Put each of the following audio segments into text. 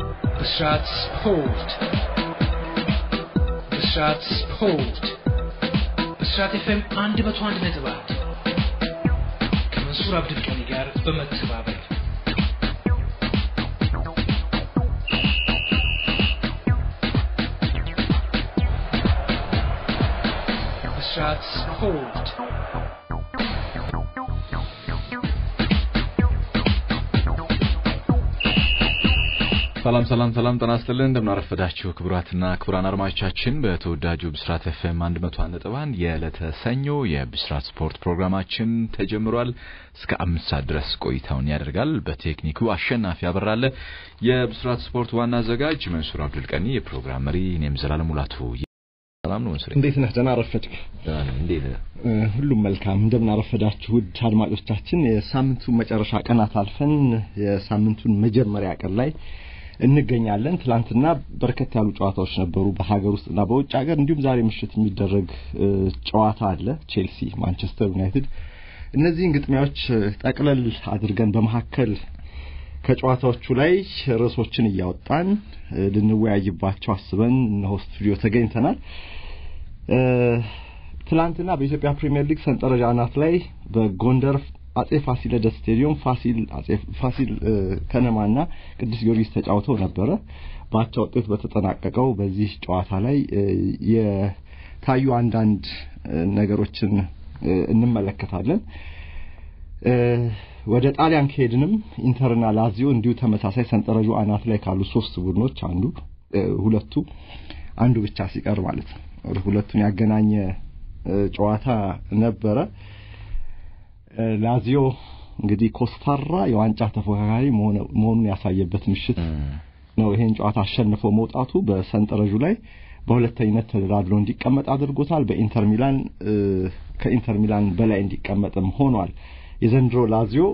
ብስራት ስፖርት ብስራት ስፖርት ብስራት ኤፍኤም አንድ መቶ አንድ ነጥብ አንድ ከመንሱር አብድልቀኒ ጋር በመተባበር ብስራት ስፖርት ሰላም ሰላም ሰላም ጤና ይስጥልን እንደምናረፈዳችሁ ክቡራትና ክቡራን አድማጮቻችን በተወዳጁ ብስራት ኤፍኤም 101.1 የዕለተ ሰኞ የብስራት ስፖርት ፕሮግራማችን ተጀምሯል። እስከ አምስት ሰዓት ድረስ ቆይታውን ያደርጋል። በቴክኒኩ አሸናፊ አበራለ፣ የብስራት ስፖርት ዋና አዘጋጅ መንሱር አብዱልቀኒ፣ የፕሮግራም መሪ እኔም ዘላለም ሙላቱ። ሰላም ነው መንሱር፣ እንዴት ነህ? ደህና አረፈድክ? እንዴት ነህ? ሁሉም መልካም። እንደምን አረፈዳችሁ ውድ አድማጮቻችን። የሳምንቱን መጨረሻ ቀናት አልፈን የሳምንቱን መጀመሪያ ቀን ላይ እንገኛለን። ትላንትና በርከት ያሉ ጨዋታዎች ነበሩ በሀገር ውስጥና በውጭ ሀገር። እንዲሁም ዛሬ ምሽት የሚደረግ ጨዋታ አለ፣ ቼልሲ ማንቸስተር ዩናይትድ። እነዚህን ግጥሚያዎች ጠቅለል አድርገን በመካከል ከጨዋታዎቹ ላይ ርዕሶችን እያወጣን ልንወያይባቸው አስበን እነሆ ስቱዲዮ ተገኝተናል። ትላንትና በኢትዮጵያ ፕሪሚየር ሊግ ሰንጠረዥ አናት ላይ በጎንደር አጼ ፋሲለደስ ስቴዲየም ፋሲል አጼ ፋሲል ከነማና ቅዱስ ጊዮርጊስ ተጫውተው ነበረ። በአቻ ውጤት በተጠናቀቀው በዚህ ጨዋታ ላይ የታዩ አንዳንድ ነገሮችን እንመለከታለን። ወደ ጣሊያን ከሄድንም ኢንተርና ላዚዮ እንዲሁ ተመሳሳይ ሰንጠረዡ አናት ላይ ካሉ ሶስት ቡድኖች አንዱ ሁለቱ አንዱ ብቻ ሲቀር ማለት ነው ሁለቱን ያገናኘ ጨዋታ ነበረ። ላዚዮ እንግዲህ ኮስታራ የዋንጫ ተፎካካሪ መሆኑን ያሳየበት ምሽት ነው። ይሄን ጨዋታ አሸንፎ መውጣቱ በሰንጠረዡ ላይ በሁለተኝነት ተደራድሮ እንዲቀመጥ አድርጎታል። በኢንተር ሚላን ከኢንተር ሚላን በላይ እንዲቀመጥም ሆኗል። የዘንድሮ ላዚዮ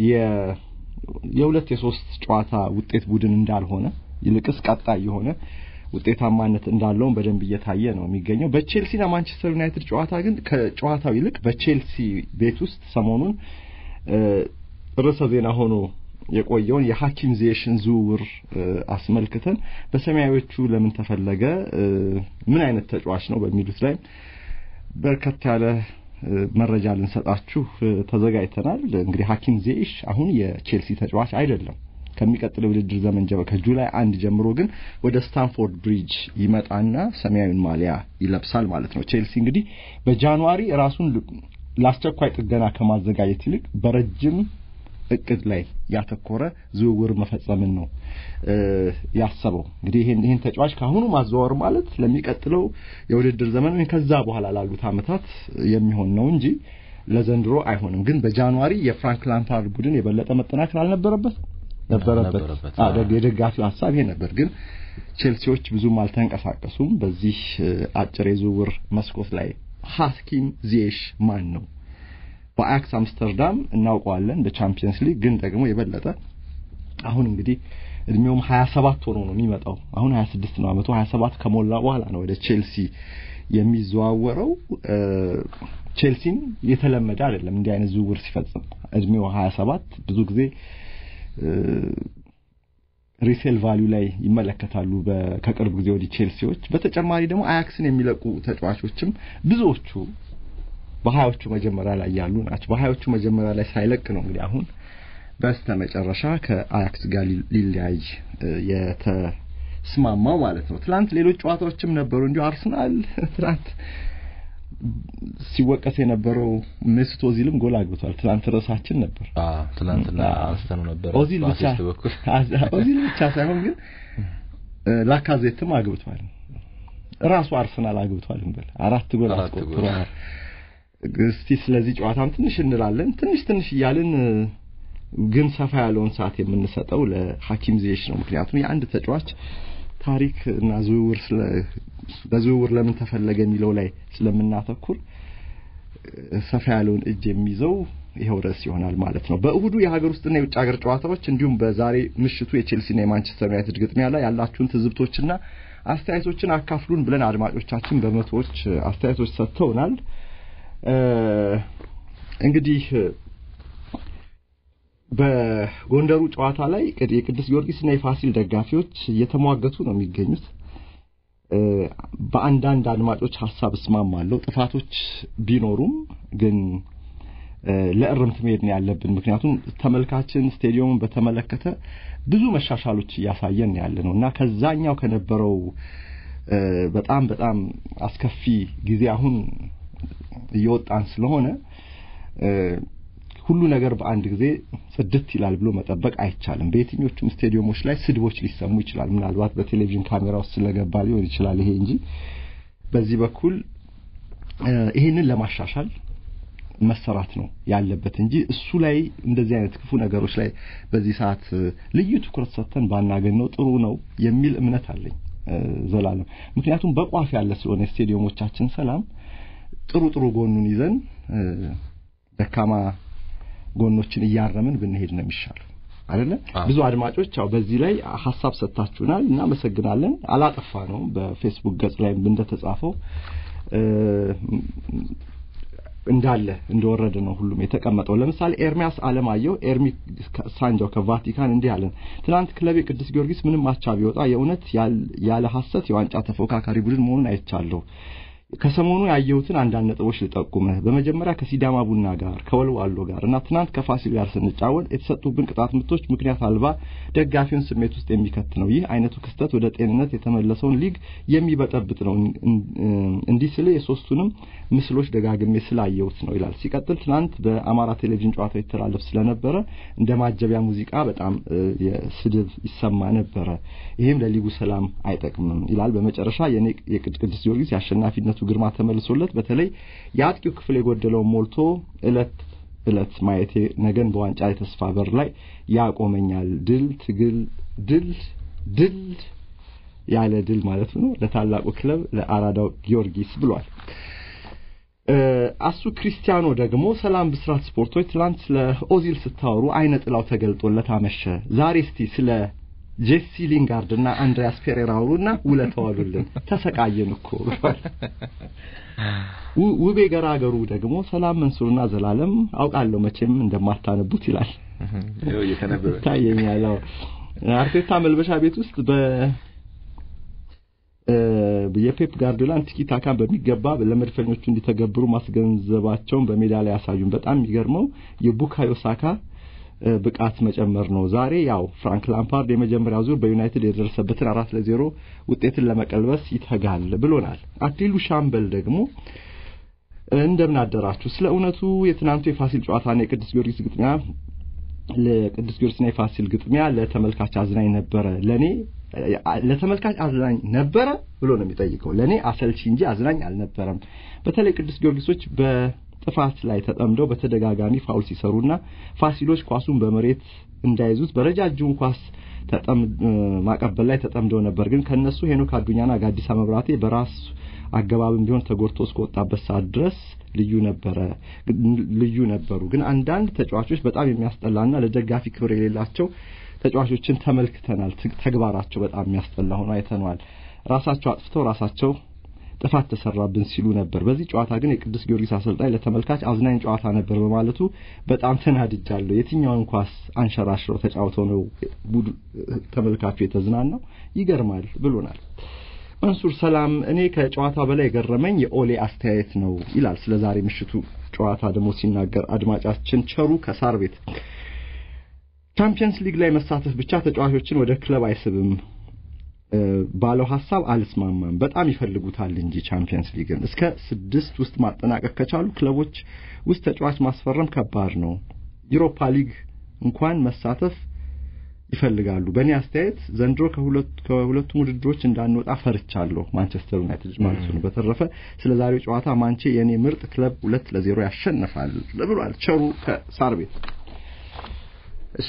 የሁለት የሶስት ጨዋታ ውጤት ቡድን እንዳልሆነ ይልቅስ ቀጣይ የሆነ ውጤታማነት እንዳለውም በደንብ እየታየ ነው የሚገኘው። በቼልሲና ማንቸስተር ዩናይትድ ጨዋታ ግን ከጨዋታው ይልቅ በቼልሲ ቤት ውስጥ ሰሞኑን ርዕሰ ዜና ሆኖ የቆየውን የሐኪም ዚየሽን ዝውውር አስመልክተን በሰማያዊዎቹ ለምን ተፈለገ፣ ምን አይነት ተጫዋች ነው በሚሉት ላይ በርከት ያለ መረጃ ልንሰጣችሁ ተዘጋጅተናል። እንግዲህ ሐኪም ዚየሽ አሁን የቼልሲ ተጫዋች አይደለም። ከሚቀጥለው የውድድር ዘመን ጀምሮ ከጁላይ አንድ ጀምሮ ግን ወደ ስታንፎርድ ብሪጅ ይመጣና ሰማያዊን ማሊያ ይለብሳል ማለት ነው። ቼልሲ እንግዲህ በጃንዋሪ ራሱን ለአስቸኳይ ጥገና ከማዘጋጀት ይልቅ በረጅም እቅድ ላይ ያተኮረ ዝውውር መፈጸምን ነው ያሰበው። እንግዲህ ይሄን ይሄን ተጫዋች ካሁኑ ማዘዋወር ማለት ለሚቀጥለው የውድድር ዘመን ወይም ከዛ በኋላ ላሉት ዓመታት የሚሆን ነው እንጂ ለዘንድሮ አይሆንም። ግን በጃንዋሪ የፍራንክ ላምፓርድ ቡድን የበለጠ መጠናከር አልነበረበት ነበረበት። አዎ የደጋፊው ሀሳብ ይሄ ነበር። ግን ቼልሲዎች ብዙም አልተንቀሳቀሱም። በዚህ አጭር የዝውውር መስኮት ላይ ሐኪም ዚየሽ ማን ነው? በአያክስ አምስተርዳም እናውቀዋለን በቻምፒየንስ ሊግ ግን ደግሞ የበለጠ አሁን እንግዲህ እድሜውም 27 ሆኖ ነው የሚመጣው። አሁን 26 ነው አመቱ። 27 ከሞላ በኋላ ነው ወደ ቼልሲ የሚዘዋወረው። ቼልሲም የተለመደ አይደለም እንዲህ አይነት ዝውውር ሲፈጽም እድሜው 27 ብዙ ጊዜ ሪሴል ቫሊዩ ላይ ይመለከታሉ ከቅርብ ጊዜ ወዲህ ቼልሲዎች። በተጨማሪ ደግሞ አያክስን የሚለቁ ተጫዋቾችም ብዙዎቹ በሀያዎቹ መጀመሪያ ላይ ያሉ ናቸው። በሀያዎቹ መጀመሪያ ላይ ሳይለቅ ነው እንግዲህ አሁን በስተ መጨረሻ ከአያክስ ጋር ሊለያይ የተስማማው ማለት ነው። ትናንት ሌሎች ጨዋታዎችም ነበሩ። እንዲሁ አርሰናል ትናንት ሲወቀስ የነበረው ሜሱት ኦዚልም ጎል አግብቷል። ትናንት ርዕሳችን ነበር። አዎ ትናንትና አንስተነው ነበር። ኦዚል ብቻ ኦዚል ብቻ ሳይሆን ግን ላካዜትም አግብቷል። ራሱ አርሰናል አግብቷል እንበል አራት ጎል አስቆጥሯል። እስቲ ስለዚህ ጨዋታም ትንሽ እንላለን። ትንሽ ትንሽ እያልን ግን ሰፋ ያለውን ሰዓት የምንሰጠው ለሐኪም ዚየሽ ነው። ምክንያቱም የአንድ ተጫዋች ታሪክ እና ዝውውር ስለ በዝውውር ለምን ተፈለገ የሚለው ላይ ስለምናተኩር ሰፋ ያለውን እጅ የሚይዘው ይኸው ርዕስ ይሆናል ማለት ነው። በእሁዱ የሀገር ውስጥና የውጭ ሀገር ጨዋታዎች እንዲሁም በዛሬ ምሽቱ የቼልሲና የማንቸስተር ዩናይትድ ግጥሚያ ላይ ያላችሁን ትዝብቶችና አስተያየቶችን አካፍሉን ብለን አድማጮቻችን በመቶዎች አስተያየቶች ሰጥተውናል። እንግዲህ በጎንደሩ ጨዋታ ላይ የቅዱስ ጊዮርጊስና የፋሲል ደጋፊዎች እየተሟገቱ ነው የሚገኙት። በአንዳንድ አድማጮች ሀሳብ እስማማለሁ። ጥፋቶች ቢኖሩም ግን ለእርምት መሄድ ነው ያለብን። ምክንያቱም ተመልካችን ስቴዲየሙን በተመለከተ ብዙ መሻሻሎች እያሳየን ያለ ነው እና ከዛኛው ከነበረው በጣም በጣም አስከፊ ጊዜ አሁን እየወጣን ስለሆነ ሁሉ ነገር በአንድ ጊዜ ጽድት ይላል ብሎ መጠበቅ አይቻልም። በየትኞቹም ስቴዲየሞች ላይ ስድቦች ሊሰሙ ይችላል። ምናልባት በቴሌቪዥን ካሜራ ውስጥ ስለገባ ሊሆን ይችላል ይሄ እንጂ በዚህ በኩል ይሄንን ለማሻሻል መሰራት ነው ያለበት እንጂ እሱ ላይ እንደዚህ አይነት ክፉ ነገሮች ላይ በዚህ ሰዓት ልዩ ትኩረት ሰጥተን ባናገኘው ጥሩ ነው የሚል እምነት አለኝ ዘላለም። ምክንያቱም በቋፍ ያለ ስለሆነ የስቴዲየሞቻችን ሰላም ጥሩ ጥሩ ጎኑን ይዘን ደካማ ጎኖችን እያረምን ብንሄድ ነው የሚሻለው አይደለ? ብዙ አድማጮች ያው በዚህ ላይ ሀሳብ ሰጥታችሁናል፣ እናመሰግናለን። አላጠፋ ነው በፌስቡክ ገጽ ላይ እንደተጻፈው እንዳለ እንደወረደ ነው ሁሉም የተቀመጠው። ለምሳሌ ኤርሚያስ አለማየሁ ኤርሚ ሳንጃው ከቫቲካን እንዲህ አለን። ትናንት ክለቤ ቅዱስ ጊዮርጊስ ምንም አቻ ቢወጣ የእውነት ያለ ሐሰት የዋንጫ ተፎካካሪ ቡድን መሆኑን አይቻለሁ። ከሰሞኑ ያየሁትን አንዳንድ ነጥቦች ልጠቁምህ። በመጀመሪያ ከሲዳማ ቡና ጋር ከወልዋሎ ጋር እና ትናንት ከፋሲል ጋር ስንጫወት የተሰጡብን ቅጣት ምቶች ምክንያት አልባ ደጋፊውን ስሜት ውስጥ የሚከት ነው። ይህ አይነቱ ክስተት ወደ ጤንነት የተመለሰውን ሊግ የሚበጠብጥ ነው። እንዲህ ስል የሶስቱንም ምስሎች ደጋግሜ ስላየሁት ነው ይላል። ሲቀጥል ትናንት በአማራ ቴሌቪዥን ጨዋታው ይተላለፍ ስለነበረ እንደ ማጀቢያ ሙዚቃ በጣም ስድብ ይሰማ ነበረ። ይህም ለሊጉ ሰላም አይጠቅምም ይላል። በመጨረሻ የኔ የቅዱስ ጊዮርጊስ የአሸናፊነቱ ግርማ ተመልሶለት በተለይ የአጥቂው ክፍል የጎደለውን ሞልቶ እለት እለት ማየቴ ነገን በዋንጫ የተስፋ በር ላይ ያቆመኛል። ድል ትግል ድል ድል ያለ ድል ማለት ነው ለታላቁ ክለብ ለአራዳው ጊዮርጊስ ብሏል። አሱ ክሪስቲያኖ ደግሞ ሰላም ብስራት ስፖርቶች ትላንት ስለ ኦዚል ስታወሩ አይነ ጥላው ተገልጦለት አመሸ። ዛሬ እስቲ ስለ ጄሲ ሊንጋርድ እና አንድሪያስ ፔሬራ አውሩና ውለታው አሉልን። ተሰቃየን እኮ ብሏል። ውቤ ገራገሩ ደግሞ ሰላም መንሱርና ዘላለም አውቃለሁ መቼም እንደማታነቡት ይላል። እየተነበበ ታየኛል። አርቴታ መልበሻ ቤት ውስጥ በ የፔፕ ጋርዲዮላን ቲኪ ታካን በሚገባ ለመድፈኞቹ እንዲተገብሩ ማስገንዘባቸውን በሜዳ ላይ ያሳዩን። በጣም የሚገርመው የቡካዮ ሳካ ብቃት መጨመር ነው። ዛሬ ያው ፍራንክ ላምፓርድ የመጀመሪያው ዙር በዩናይትድ የደረሰበትን አራት ለዜሮ ውጤትን ለመቀልበስ ይተጋል ብሎናል። አክሊሉ ሻምበል ደግሞ እንደምን አደራችሁ። ስለ እውነቱ የትናንቱ የፋሲል ጨዋታና የቅዱስ ጊዮርጊስ ግጥሚያ ለቅዱስ ጊዮርጊስና የፋሲል ግጥሚያ ለተመልካች አዝናኝ ነበረ። ለኔ ለተመልካች አዝናኝ ነበረ ብሎ ነው የሚጠይቀው። ለኔ አሰልቺ እንጂ አዝናኝ አልነበረም። በተለይ ቅዱስ ጊዮርጊሶች በጥፋት ላይ ተጠምደው በተደጋጋሚ ፋውል ሲሰሩና ፋሲሎች ኳሱን በመሬት እንዳይዙት በረጃጅሙ ኳስ ማቀበል ላይ ተጠምደው ነበር። ግን ከነሱ ሄኖክ አዱኛና ጋዲሳ መብራቴ በራስ አገባብም ቢሆን ተጎድቶ እስከወጣበት ሰዓት ድረስ ልዩ ነበረ ልዩ ነበሩ። ግን አንዳንድ ተጫዋቾች በጣም የሚያስጠላና ለደጋፊ ክብር የሌላቸው ተጫዋቾችን ተመልክተናል። ተግባራቸው በጣም የሚያስጠላ ሆኖ አይተነዋል። ራሳቸው አጥፍተው ራሳቸው ጥፋት ተሰራብን ሲሉ ነበር። በዚህ ጨዋታ ግን የቅዱስ ጊዮርጊስ አሰልጣኝ ለተመልካች አዝናኝ ጨዋታ ነበር በማለቱ በጣም ተናድጃለሁ። የትኛውን ኳስ አንሸራሽረው ተጫውተው ነው ተመልካቹ የተዝናናው? ይገርማል ብሎናል። መንሱር ሰላም፣ እኔ ከጨዋታ በላይ የገረመኝ የኦሌ አስተያየት ነው ይላል። ስለ ዛሬ ምሽቱ ጨዋታ ደግሞ ሲናገር አድማጫችን ቸሩ ከሳር ቤት ቻምፒየንስ ሊግ ላይ መሳተፍ ብቻ ተጫዋቾችን ወደ ክለብ አይስብም ባለው ሀሳብ አልስማማም። በጣም ይፈልጉታል እንጂ ቻምፒየንስ ሊግን እስከ ስድስት ውስጥ ማጠናቀቅ ከቻሉ ክለቦች ውስጥ ተጫዋች ማስፈረም ከባድ ነው። ዩሮፓ ሊግ እንኳን መሳተፍ ይፈልጋሉ። በእኔ አስተያየት ዘንድሮ ከሁለቱም ውድድሮች እንዳንወጣ ፈርቻለሁ። ማንቸስተር ዩናይትድ ማለት ነው። በተረፈ ስለ ዛሬው ጨዋታ ማንቼ የእኔ ምርጥ ክለብ ሁለት ለዜሮ ያሸንፋል ብሏል ቸሩ ከሳር ቤት። እሺ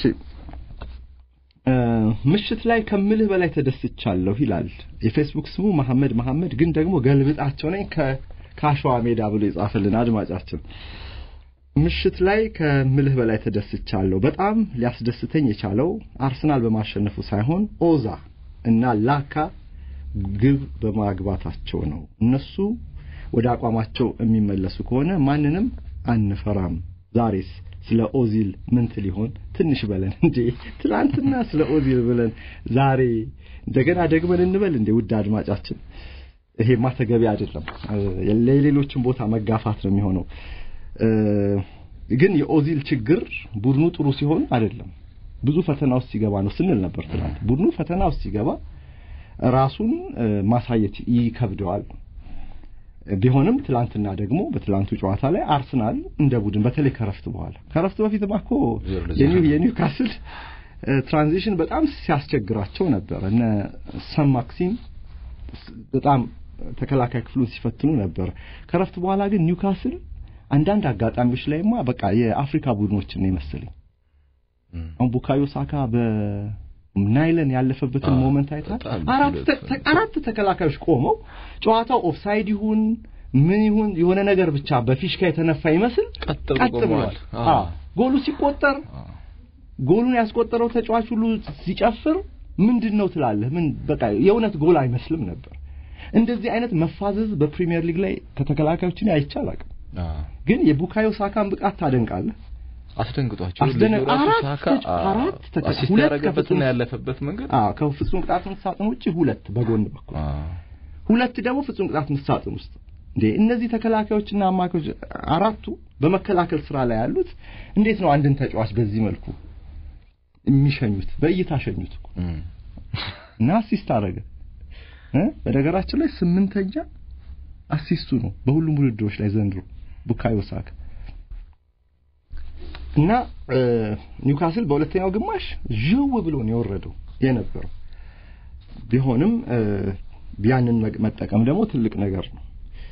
ምሽት ላይ ከምልህ በላይ ተደስቻለሁ ይላል የፌስቡክ ስሙ መሐመድ መሐመድ ግን ደግሞ ገልብጣቸው ነኝ ከአሸዋ ሜዳ ብሎ የጻፈልን አድማጫችን ምሽት ላይ ከምልህ በላይ ተደስቻለሁ። በጣም ሊያስደስተኝ የቻለው አርሰናል በማሸነፉ ሳይሆን ኦዛ እና ላካ ግብ በማግባታቸው ነው። እነሱ ወደ አቋማቸው የሚመለሱ ከሆነ ማንንም አንፈራም። ዛሬስ ስለ ኦዚል ምን ትል ይሆን ትንሽ በለን እንዴ ትላንትና ስለ ኦዚል ብለን ዛሬ እንደገና ደግመን እንበል እንዴ ውድ አድማጫችን ይሄማ ተገቢ አይደለም ለሌሎችን ቦታ መጋፋት ነው የሚሆነው ግን የኦዚል ችግር ቡድኑ ጥሩ ሲሆን አይደለም ብዙ ፈተና ውስጥ ሲገባ ነው ስንል ነበር ትናንት ቡድኑ ፈተና ውስጥ ሲገባ ራሱን ማሳየት ይከብደዋል ቢሆንም ትላንትና ደግሞ በትላንቱ ጨዋታ ላይ አርሰናል እንደ ቡድን በተለይ ከረፍት በኋላ ከረፍት በፊት ማኮ የኒውካስል ትራንዚሽን በጣም ሲያስቸግራቸው ነበር እነ ሰም ማክሲም በጣም ተከላካይ ክፍሉን ሲፈትኑ ነበር ከረፍት በኋላ ግን ኒውካስል አንዳንድ አጋጣሚዎች ላይማ በቃ የአፍሪካ ቡድኖችን ነው ይመስልኝ አሁን ቡካዮ ሳካ በናይለን ያለፈበትን ሞመንት አይታል አራት ተከላካዮች ቆመው ጨዋታው ኦፍሳይድ ይሁን ምን ይሁን የሆነ ነገር ብቻ በፊሽካ የተነፋ ይመስል ቀጥ ብሏል ጎሉ ሲቆጠር ጎሉን ያስቆጠረው ተጫዋች ሁሉ ሲጨፍር ምንድን ነው ትላለህ ምን በቃ የእውነት ጎል አይመስልም ነበር እንደዚህ አይነት መፋዘዝ በፕሪሚየር ሊግ ላይ ከተከላካዮችን አይቻል አቅም ግን የቡካዮ ሳካን ብቃት ታደንቃለህ አስደንግጧቸው አራት ያረገበትና ያለፈበት መንገድ ከፍጹም ቅጣት ምት ሳጥን ውጭ ሁለት በጎን በኩል ሁለት ደግሞ ፍጹም ቅጣት ምት ሳጥን ውስጥ እንዴ እነዚህ ተከላካዮችና አማካዮች አራቱ በመከላከል ስራ ላይ ያሉት እንዴት ነው አንድን ተጫዋች በዚህ መልኩ የሚሸኙት በእይታ ሸኙት እኮ እና አሲስት አረገ በነገራችን ላይ ስምንተኛ አሲስቱ ነው በሁሉም ውድድሮች ላይ ዘንድሮ ቡካዮ ሳካ እና ኒውካስል በሁለተኛው ግማሽ ዥው ብሎ ነው የወረደው የነበረው ቢሆንም ያንን መጠቀም ደግሞ ትልቅ ነገር ነው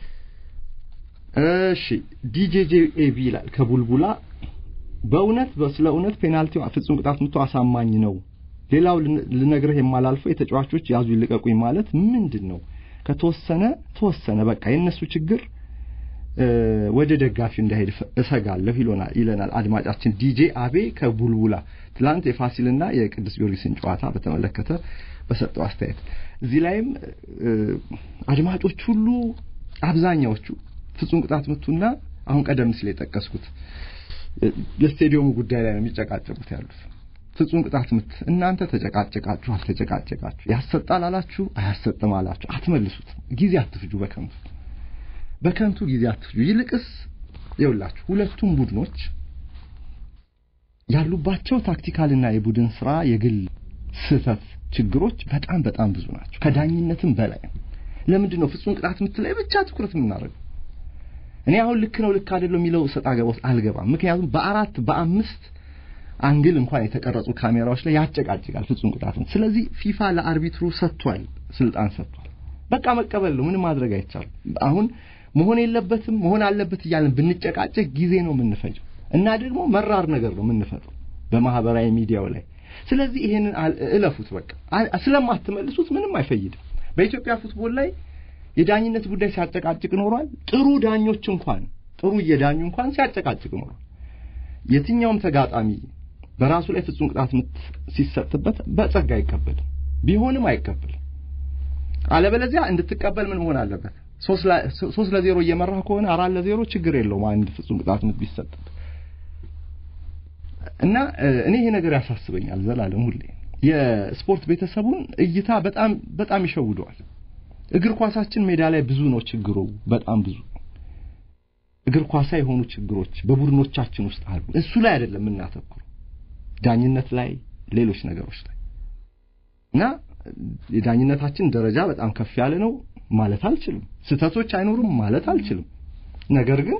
እሺ ዲጄጄ ኤቪ ይላል ከቡልቡላ በእውነት ስለ እውነት ፔናልቲው ፍጹም ቅጣት ምቶ አሳማኝ ነው ሌላው ልነግርህ የማላልፈው የተጫዋቾች ያዙ ይልቀቁኝ ማለት ምንድን ነው ከተወሰነ ተወሰነ በቃ የእነሱ ችግር ወደ ደጋፊው እንዳይሄድ እሰጋለሁ ይሎናል ይለናል አድማጫችን ዲጄ አቤ ከቡልቡላ ትላንት የፋሲልና የቅዱስ ጊዮርጊስን ጨዋታ በተመለከተ በሰጠው አስተያየት እዚህ ላይም አድማጮች ሁሉ አብዛኛዎቹ ፍጹም ቅጣት ምቱና አሁን ቀደም ሲል የጠቀስኩት የስቴዲየሙ ጉዳይ ላይ ነው የሚጨቃጨቁት ያሉት ፍጹም ቅጣት ምት እናንተ ተጨቃጨቃችሁ አልተጨቃጨቃችሁ ያሰጣል አላችሁ አያሰጥም አላችሁ አትመልሱት ጊዜ አትፍጁ በከንቱ በከንቱ ጊዜ አትፍጁ ይልቅስ ይውላችሁ ሁለቱም ቡድኖች ያሉባቸው ታክቲካልና የቡድን ስራ የግል ስህተት ችግሮች በጣም በጣም ብዙ ናቸው ከዳኝነትም በላይ ለምንድን ነው ፍጹም ቅጣት ምት ላይ ብቻ ትኩረት የምናደርገው እኔ አሁን ልክ ነው ልክ አይደለም የሚለው ሰጣ ገባ ውስጥ አልገባም ምክንያቱም በአራት በአምስት አንግል እንኳን የተቀረጹ ካሜራዎች ላይ ያጨቃጭቃል ፍጹም ቅጣት ምት ስለዚህ ፊፋ ለአርቢትሩ ሰጥቷል ስልጣን ሰጥቷል በቃ መቀበል ነው ምንም ማድረግ አይቻልም አሁን መሆን የለበትም መሆን አለበት እያልን ብንጨቃጨቅ ጊዜ ነው የምንፈጀው እና ደግሞ መራር ነገር ነው የምንፈጥረው በማህበራዊ ሚዲያው ላይ ስለዚህ ይሄንን እለፉት በቃ ስለማትመልሱት ምንም አይፈይድም በኢትዮጵያ ፉትቦል ላይ የዳኝነት ጉዳይ ሲያጨቃጭቅ ኖሯል ጥሩ ዳኞች እንኳን ጥሩ እየዳኙ እንኳን ሲያጨቃጭቅ ኖሯል የትኛውም ተጋጣሚ በራሱ ላይ ፍጹም ቅጣት ምት ሲሰጥበት በጸጋ አይቀበልም ቢሆንም አይቀበልም አለበለዚያ እንድትቀበል ምን መሆን አለበት ሶስት ለዜሮ እየመራህ ከሆነ አራት ለዜሮ ችግር የለውም አንድ ፍጹም ቅጣት ምት ቢሰጥበት እና እኔ ይሄ ነገር ያሳስበኛል ዘላለም ሁሌ የስፖርት ቤተሰቡን እይታ በጣም በጣም ይሸውደዋል እግር ኳሳችን ሜዳ ላይ ብዙ ነው ችግሩ በጣም ብዙ እግር ኳሳ የሆኑ ችግሮች በቡድኖቻችን ውስጥ አሉ እሱ ላይ አይደለም የምናተኩሩ ዳኝነት ላይ ሌሎች ነገሮች ላይ እና የዳኝነታችን ደረጃ በጣም ከፍ ያለ ነው ማለት አልችልም ስተቶች አይኖሩም ማለት አልችልም ነገር ግን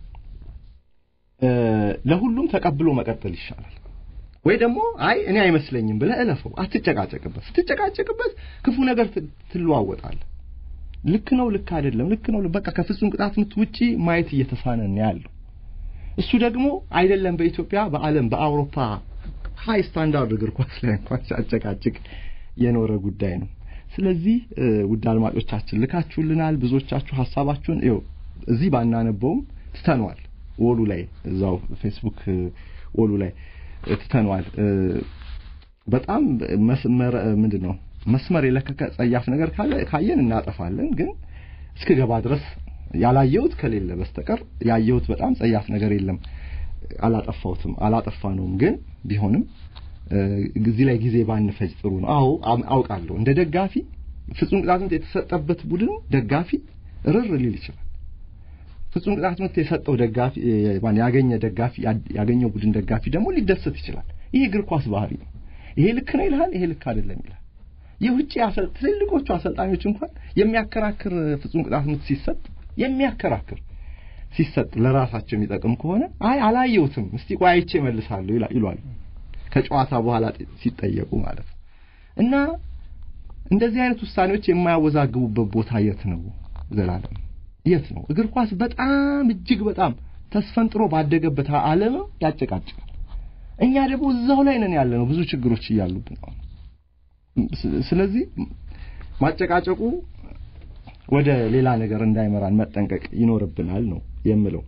ለሁሉም ተቀብሎ መቀጠል ይሻላል ወይ ደግሞ አይ እኔ አይመስለኝም ብለህ እለፈው አትጨቃጨቅበት ስትጨቃጨቅበት ክፉ ነገር ትለዋወጣል ልክ ነው ልክ አይደለም ልክ ነው በቃ ከፍጹም ቅጣት ምት ውጪ ማየት እየተሳነን ያለው እሱ ደግሞ አይደለም በኢትዮጵያ በአለም በአውሮፓ ሃይ ስታንዳርድ እግር ኳስ ላይ እንኳን ሲያጨቃጭቅ የኖረ ጉዳይ ነው ስለዚህ ውድ አድማጮቻችን ልካችሁልናል ብዙዎቻችሁ ሀሳባችሁን ይኸው እዚህ ባናነበውም ትተነዋል ወሉ ላይ እዛው ፌስቡክ ወሉ ላይ ትተነዋል በጣም መስመር ምንድን ነው መስመር የለከከ ጸያፍ ነገር ካለ ካየን እናጠፋለን ግን እስከ ገባ ድረስ ያላየሁት ከሌለ በስተቀር ያየሁት በጣም ጸያፍ ነገር የለም አላጠፋሁትም አላጠፋነውም፣ ግን ቢሆንም እዚህ ላይ ጊዜ ባንፈጅ ጥሩ ነው። አዎ አውቃለሁ። እንደ ደጋፊ ፍጹም ቅጣት ምት የተሰጠበት ቡድን ደጋፊ ርር ሊል ይችላል። ፍጹም ቅጣት ምት የሰጠው ደጋፊ ያገኘ ደጋፊ ያገኘው ቡድን ደጋፊ ደግሞ ሊደሰት ይችላል። ይሄ እግር ኳስ ባህሪ ነው። ይሄ ልክ ነው ይልሃል፣ ይሄ ልክ አይደለም ይላል። የውጭ ትልልቆቹ አሰልጣኞች እንኳን የሚያከራክር ፍጹም ቅጣት ምት ሲሰጥ የሚያከራክር ሲሰጥ ለራሳቸው የሚጠቅም ከሆነ አይ አላየሁትም፣ እስቲ ቆይ አይቼ እመልሳለሁ ይሏል ከጨዋታ በኋላ ሲጠየቁ ማለት ነው። እና እንደዚህ አይነት ውሳኔዎች የማያወዛግቡበት ቦታ የት ነው? ዘላለም የት ነው? እግር ኳስ በጣም እጅግ በጣም ተስፈንጥሮ ባደገበት ዓለም ያጨቃጭቃል። እኛ ደግሞ እዛው ላይ ነን ያለ ነው፣ ብዙ ችግሮች እያሉብን ነው። ስለዚህ ማጨቃጨቁ ወደ ሌላ ነገር እንዳይመራን መጠንቀቅ ይኖርብናል ነው የምለው።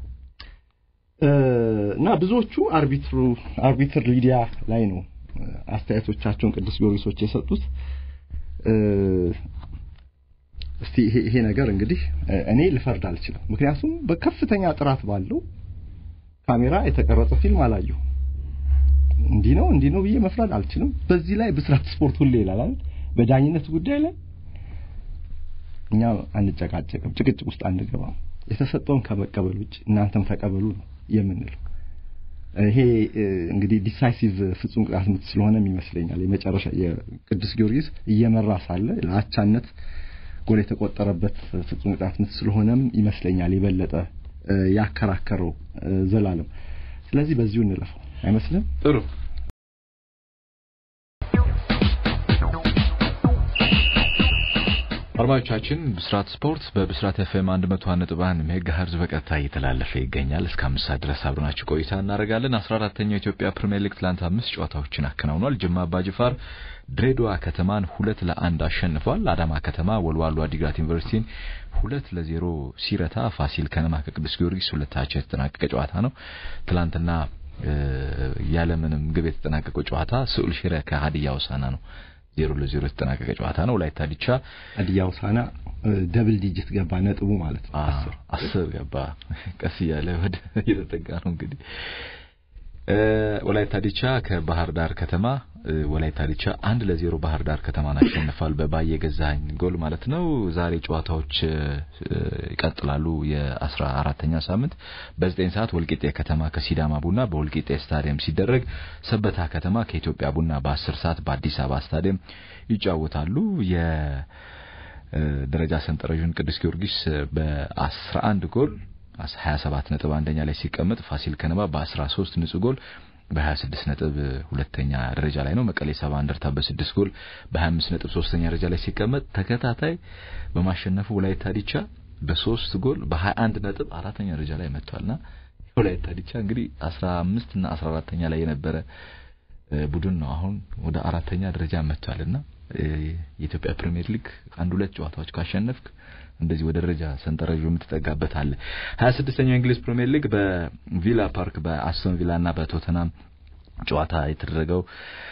እና ብዙዎቹ አርቢትሩ አርቢትር ሊዲያ ላይ ነው አስተያየቶቻቸውን ቅዱስ ጊዮርጊሶች የሰጡት። እስቲ ይሄ ነገር እንግዲህ እኔ ልፈርድ አልችልም፣ ምክንያቱም በከፍተኛ ጥራት ባለው ካሜራ የተቀረጸ ፊልም አላየሁ። እንዲህ ነው እንዲህ ነው ብዬ መፍረድ አልችልም። በዚህ ላይ ብስራት ስፖርት ሁሌ ይላል አይደል? በዳኝነት ጉዳይ ላይ እኛ አንጨቃጨቅም፣ ጭቅጭቅ ውስጥ አንገባም። የተሰጠውን ከመቀበል ውጭ እናንተም ተቀበሉ ነው የምንለው። ይሄ እንግዲህ ዲሳይሲቭ ፍጹም ቅጣት ምት ስለሆነም ይመስለኛል የመጨረሻ የቅዱስ ጊዮርጊስ እየመራ ሳለ ለአቻነት ጎል የተቆጠረበት ፍጹም ቅጣት ምት ስለሆነም ይመስለኛል የበለጠ ያከራከረው ዘላለም። ስለዚህ በዚሁ እንለፈው አይመስልም? ጥሩ አድማጮቻችን ብስራት ስፖርት በብስራት ኤፍኤም 101.1 ሜጋሄርዝ በቀጥታ እየተላለፈ ይገኛል። እስከ አምስት ሰዓት ድረስ አብረናችሁ ቆይታ እናደርጋለን። 14ተኛው የኢትዮጵያ ፕሪሚየር ሊግ ትላንት አምስት ጨዋታዎችን አከናውኗል። ጅማ አባጅፋር ድሬዳዋ ከተማን ሁለት ለአንድ አሸንፏል። አዳማ ከተማ ወልዋሎ አዲግራት ዩኒቨርሲቲን ሁለት ለዜሮ ሲረታ፣ ፋሲል ከነማ ከቅዱስ ጊዮርጊስ ሁለታቸው የተጠናቀቀ ጨዋታ ነው። ትላንትና ያለምንም ግብ የተጠናቀቀው ጨዋታ ስዑል ሽረ ከሀዲያ ሆሳዕና ነው ዜሮ ለዜሮ የተጠናቀቀ ጨዋታ ነው። ወላይታ ዲቻ ሀዲያ ሆሳዕና ደብል ዲጂት ገባ ነጥቡ ማለት ነው። አስር አስር ገባ። ቀስ እያለ ወደ እየተጠጋ ነው እንግዲህ ወላይታ ዲቻ ከባህር ዳር ከተማ ወላይታ ዲቻ አንድ ለዜሮ ባህር ዳር ከተማን አሸንፏል። በባየ ገዛኸኝ ጎል ማለት ነው። ዛሬ ጨዋታዎች ይቀጥላሉ። የአስራ አራተኛ ሳምንት በዘጠኝ ሰዓት ወልቂጤ ከተማ ከሲዳማ ቡና በወልቂጤ ስታዲየም ሲደረግ፣ ሰበታ ከተማ ከኢትዮጵያ ቡና በአስር ሰዓት በአዲስ አበባ ስታዲየም ይጫወታሉ። የደረጃ ሰንጠረዡን ቅዱስ ጊዮርጊስ በአስራ አንድ ጎል 27 ነጥብ አንደኛ ላይ ሲቀመጥ ፋሲል ከነማ በ13 ንጹህ ጎል በ26 ነጥብ ሁለተኛ ደረጃ ላይ ነው። መቀሌ ሰባ እንደርታ በ6 ጎል በ25 ነጥብ ሶስተኛ ደረጃ ላይ ሲቀመጥ ተከታታይ በማሸነፉ ወላይታ ዲቻ በሶስት ጎል በ21 ነጥብ አራተኛ ደረጃ ላይ መጥቷልና ወላይታ ዲቻ እንግዲህ 15 እና 14ተኛ ላይ የነበረ ቡድን ነው። አሁን ወደ አራተኛ ደረጃ መጥቷልና የኢትዮጵያ ፕሪሚየር ሊግ አንድ ሁለት ጨዋታዎች ካሸነፍክ እንደዚህ ወደ ደረጃ ሰንጠረዡ የምትጠጋበት አለ። 26ኛው የእንግሊዝ ፕሪሚየር ሊግ በቪላ ፓርክ በአስቶን ቪላ እና በቶተናም ጨዋታ የተደረገው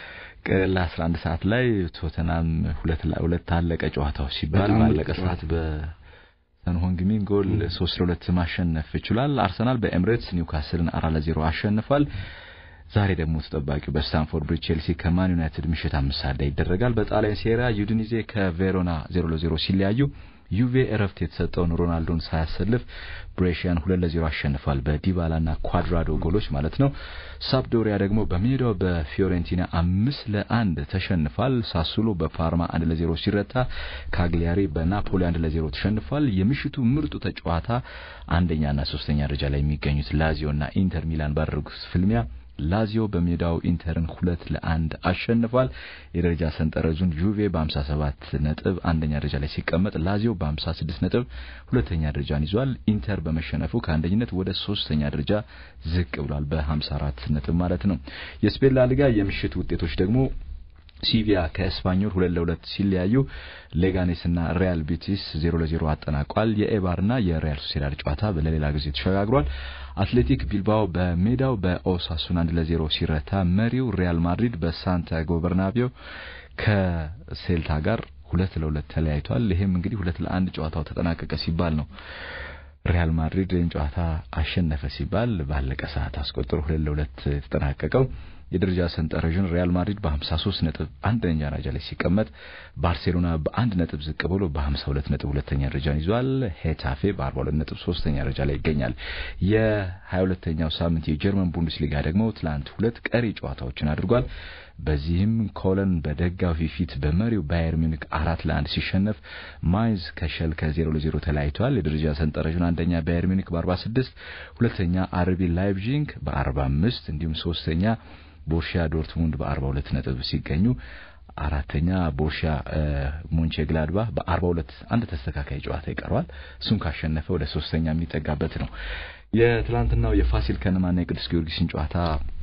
ለ11 ሰዓት ላይ ቶተናም ሁለት ሁለት አለቀ ጨዋታው ሲባል ባለቀ ሰዓት በሰንሆንግሚን ጎል 3 ለ2 ማሸነፍ ይችላል። አርሰናል በኤምሬትስ ኒውካስልን 4 ለ0 አሸንፏል። ዛሬ ደግሞ ተጠባቂው በስታንፎርድ ብሪጅ ቼልሲ ከማን ዩናይትድ ምሽት አምስት ሰዓት ላይ ይደረጋል። በጣሊያን ሴሪያ ዩዲኒዜ ከቬሮና 0 ለ0 ሲለያዩ ዩቬ እረፍት የተሰጠውን ሮናልዶን ሳያሰልፍ ብሬሽያን ሁለት ለዜሮ አሸንፏል። በዲባላና ኳድራዶ ጎሎች ማለት ነው። ሳፕዶሪያ ደግሞ በሜዳው በፊዮሬንቲና አምስት ለአንድ ተሸንፏል። ሳሱሎ በፓርማ አንድ ለዜሮ ሲረታ፣ ካግሊያሪ በናፖሊ አንድ ለዜሮ ተሸንፏል። የምሽቱ ምርጡ ተጫዋታ አንደኛና ሶስተኛ ደረጃ ላይ የሚገኙት ላዚዮና ኢንተር ሚላን ባደረጉት ፍልሚያ ላዚዮ በሜዳው ኢንተርን ሁለት ለአንድ አሸንፏል። የደረጃ ሰንጠረዡን ዩቬ በ57 ነጥብ አንደኛ ደረጃ ላይ ሲቀመጥ ላዚዮ በ56 ነጥብ ሁለተኛ ደረጃን ይዟል። ኢንተር በመሸነፉ ከአንደኝነት ወደ ሶስተኛ ደረጃ ዝቅ ብሏል በ54 ነጥብ ማለት ነው። የስፔን ላሊጋ የምሽት ውጤቶች ደግሞ ሲቪያ ከኤስፓኞል ሁለት ለሁለት ሲለያዩ ሌጋኔስና ሪያል ቤቲስ ዜሮ ለዜሮ አጠናቋል። የኤባርና የሪያል ሶሴዳድ ጨዋታ ለሌላ ጊዜ ተሸጋግሯል። አትሌቲክ ቢልባኦ በሜዳው በኦሳሱን አንድ ለዜሮ ሲረታ፣ መሪው ሪያል ማድሪድ በሳንቲያጎ በርናቢዮ ከሴልታ ጋር ሁለት ለሁለት ተለያይቷል። ይሄም እንግዲህ ሁለት ለአንድ ጨዋታው ተጠናቀቀ ሲባል ነው ሪያል ማድሪድን ጨዋታ አሸነፈ ሲባል ባለቀ ሰዓት አስቆጥሮ ሁለት ለሁለት የተጠናቀቀው የደረጃ ሰንጠረዥን ሪያል ማድሪድ በ53 ነጥብ አንደኛ ደረጃ ላይ ሲቀመጥ ባርሴሎና በአንድ ነጥብ ዝቅ ብሎ በ52 ነጥብ ሁለተኛ ደረጃን ይዟል። ሄታፌ በ42 ነጥብ ሶስተኛ ደረጃ ላይ ይገኛል። የ22ኛው ሳምንት የጀርመን ቡንደስሊጋ ደግሞ ትላንት ሁለት ቀሪ ጨዋታዎችን አድርጓል። በዚህም ኮለን በደጋፊ ፊት በመሪው ባየር ሚኒክ አራት ለአንድ ሲሸነፍ ማይንዝ ከሸልከ ዜሮ ለዜሮ ተለያይተዋል። የደረጃ ሰንጠረዡን አንደኛ ባየር ሚኒክ በ46 ሁለተኛ አርቢ ላይፕዚግ በ45 እንዲሁም ሶስተኛ ቦርሺያ ዶርትሙንድ በ42 ነጥብ ሲገኙ አራተኛ ቦርሺያ ሞንቼ ግላድባህ በ42 አንድ ተስተካካይ ጨዋታ ይቀረዋል። እሱን ካሸነፈ ወደ ሶስተኛ የሚጠጋበት ነው። የትላንትናው የፋሲል ከነማና የቅዱስ ጊዮርጊስን ጨዋታ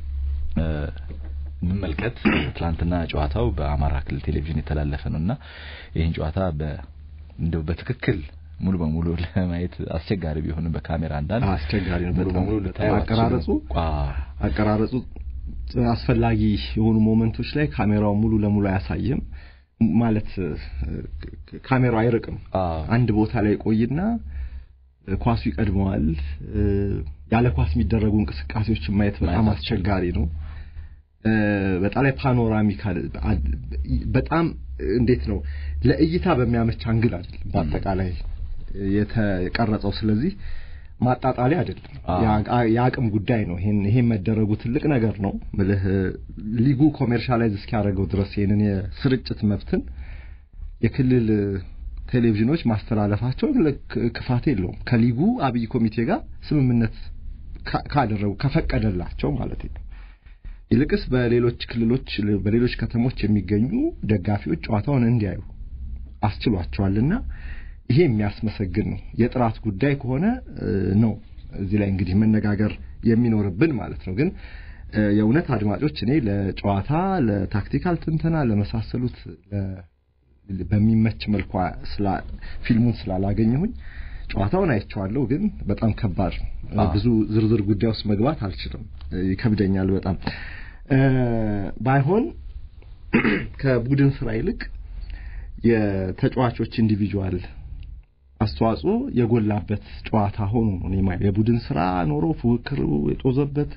እንመልከት። ትላንትና ጨዋታው በአማራ ክልል ቴሌቪዥን የተላለፈ ነውና ይህን ጨዋታ በ እንደው በትክክል ሙሉ በሙሉ ለማየት አስቸጋሪ ቢሆንም በካሜራ አንዳንድ አስቸጋሪ ነው። ሙሉ በሙሉ ልታዩ አቀራረጹ አቀራረጹ አስፈላጊ የሆኑ ሞመንቶች ላይ ካሜራው ሙሉ ለሙሉ አያሳይም። ማለት ካሜራው አይርቅም። አንድ ቦታ ላይ ቆይና ኳሱ ይቀድመዋል። ያለ ኳስ የሚደረጉ እንቅስቃሴዎችን ማየት በጣም አስቸጋሪ ነው። በጣም ላይ ፓኖራሚካል በጣም እንዴት ነው ለእይታ በሚያመች አንግል አይደለም በአጠቃላይ የተቀረጸው። ስለዚህ ማጣጣሊያ አይደለም፣ የአቅም ጉዳይ ነው። ይሄን ይሄን መደረጉ ትልቅ ነገር ነው። ምልህ ሊጉ ኮሜርሻላይዝ እስኪያደርገው ድረስ ይሄንን የስርጭት መብትን የክልል ቴሌቪዥኖች ማስተላለፋቸው ክፋት የለውም። ከሊጉ አብይ ኮሚቴ ጋር ስምምነት ካደረጉ ከፈቀደላቸው ማለት ነው። ይልቅስ በሌሎች ክልሎች በሌሎች ከተሞች የሚገኙ ደጋፊዎች ጨዋታውን እንዲያዩ አስችሏቸዋልና ይሄ የሚያስመሰግን ነው። የጥራት ጉዳይ ከሆነ ነው እዚህ ላይ እንግዲህ መነጋገር የሚኖርብን ማለት ነው። ግን የእውነት አድማጮች እኔ ለጨዋታ ለታክቲካል ትንተና ለመሳሰሉት በሚመች መልኳ ፊልሙን ስላላገኘሁኝ ጨዋታውን አይቼዋለሁ። ግን በጣም ከባድ ነው። ብዙ ዝርዝር ጉዳይ ውስጥ መግባት አልችልም፣ ይከብደኛል በጣም ባይሆን ከቡድን ስራ ይልቅ የተጫዋቾች ኢንዲቪጁዋል አስተዋጽኦ የጎላበት ጨዋታ ሆኖ ነው እኔ የቡድን ስራ ኖሮ ፉክክር የጦዘበት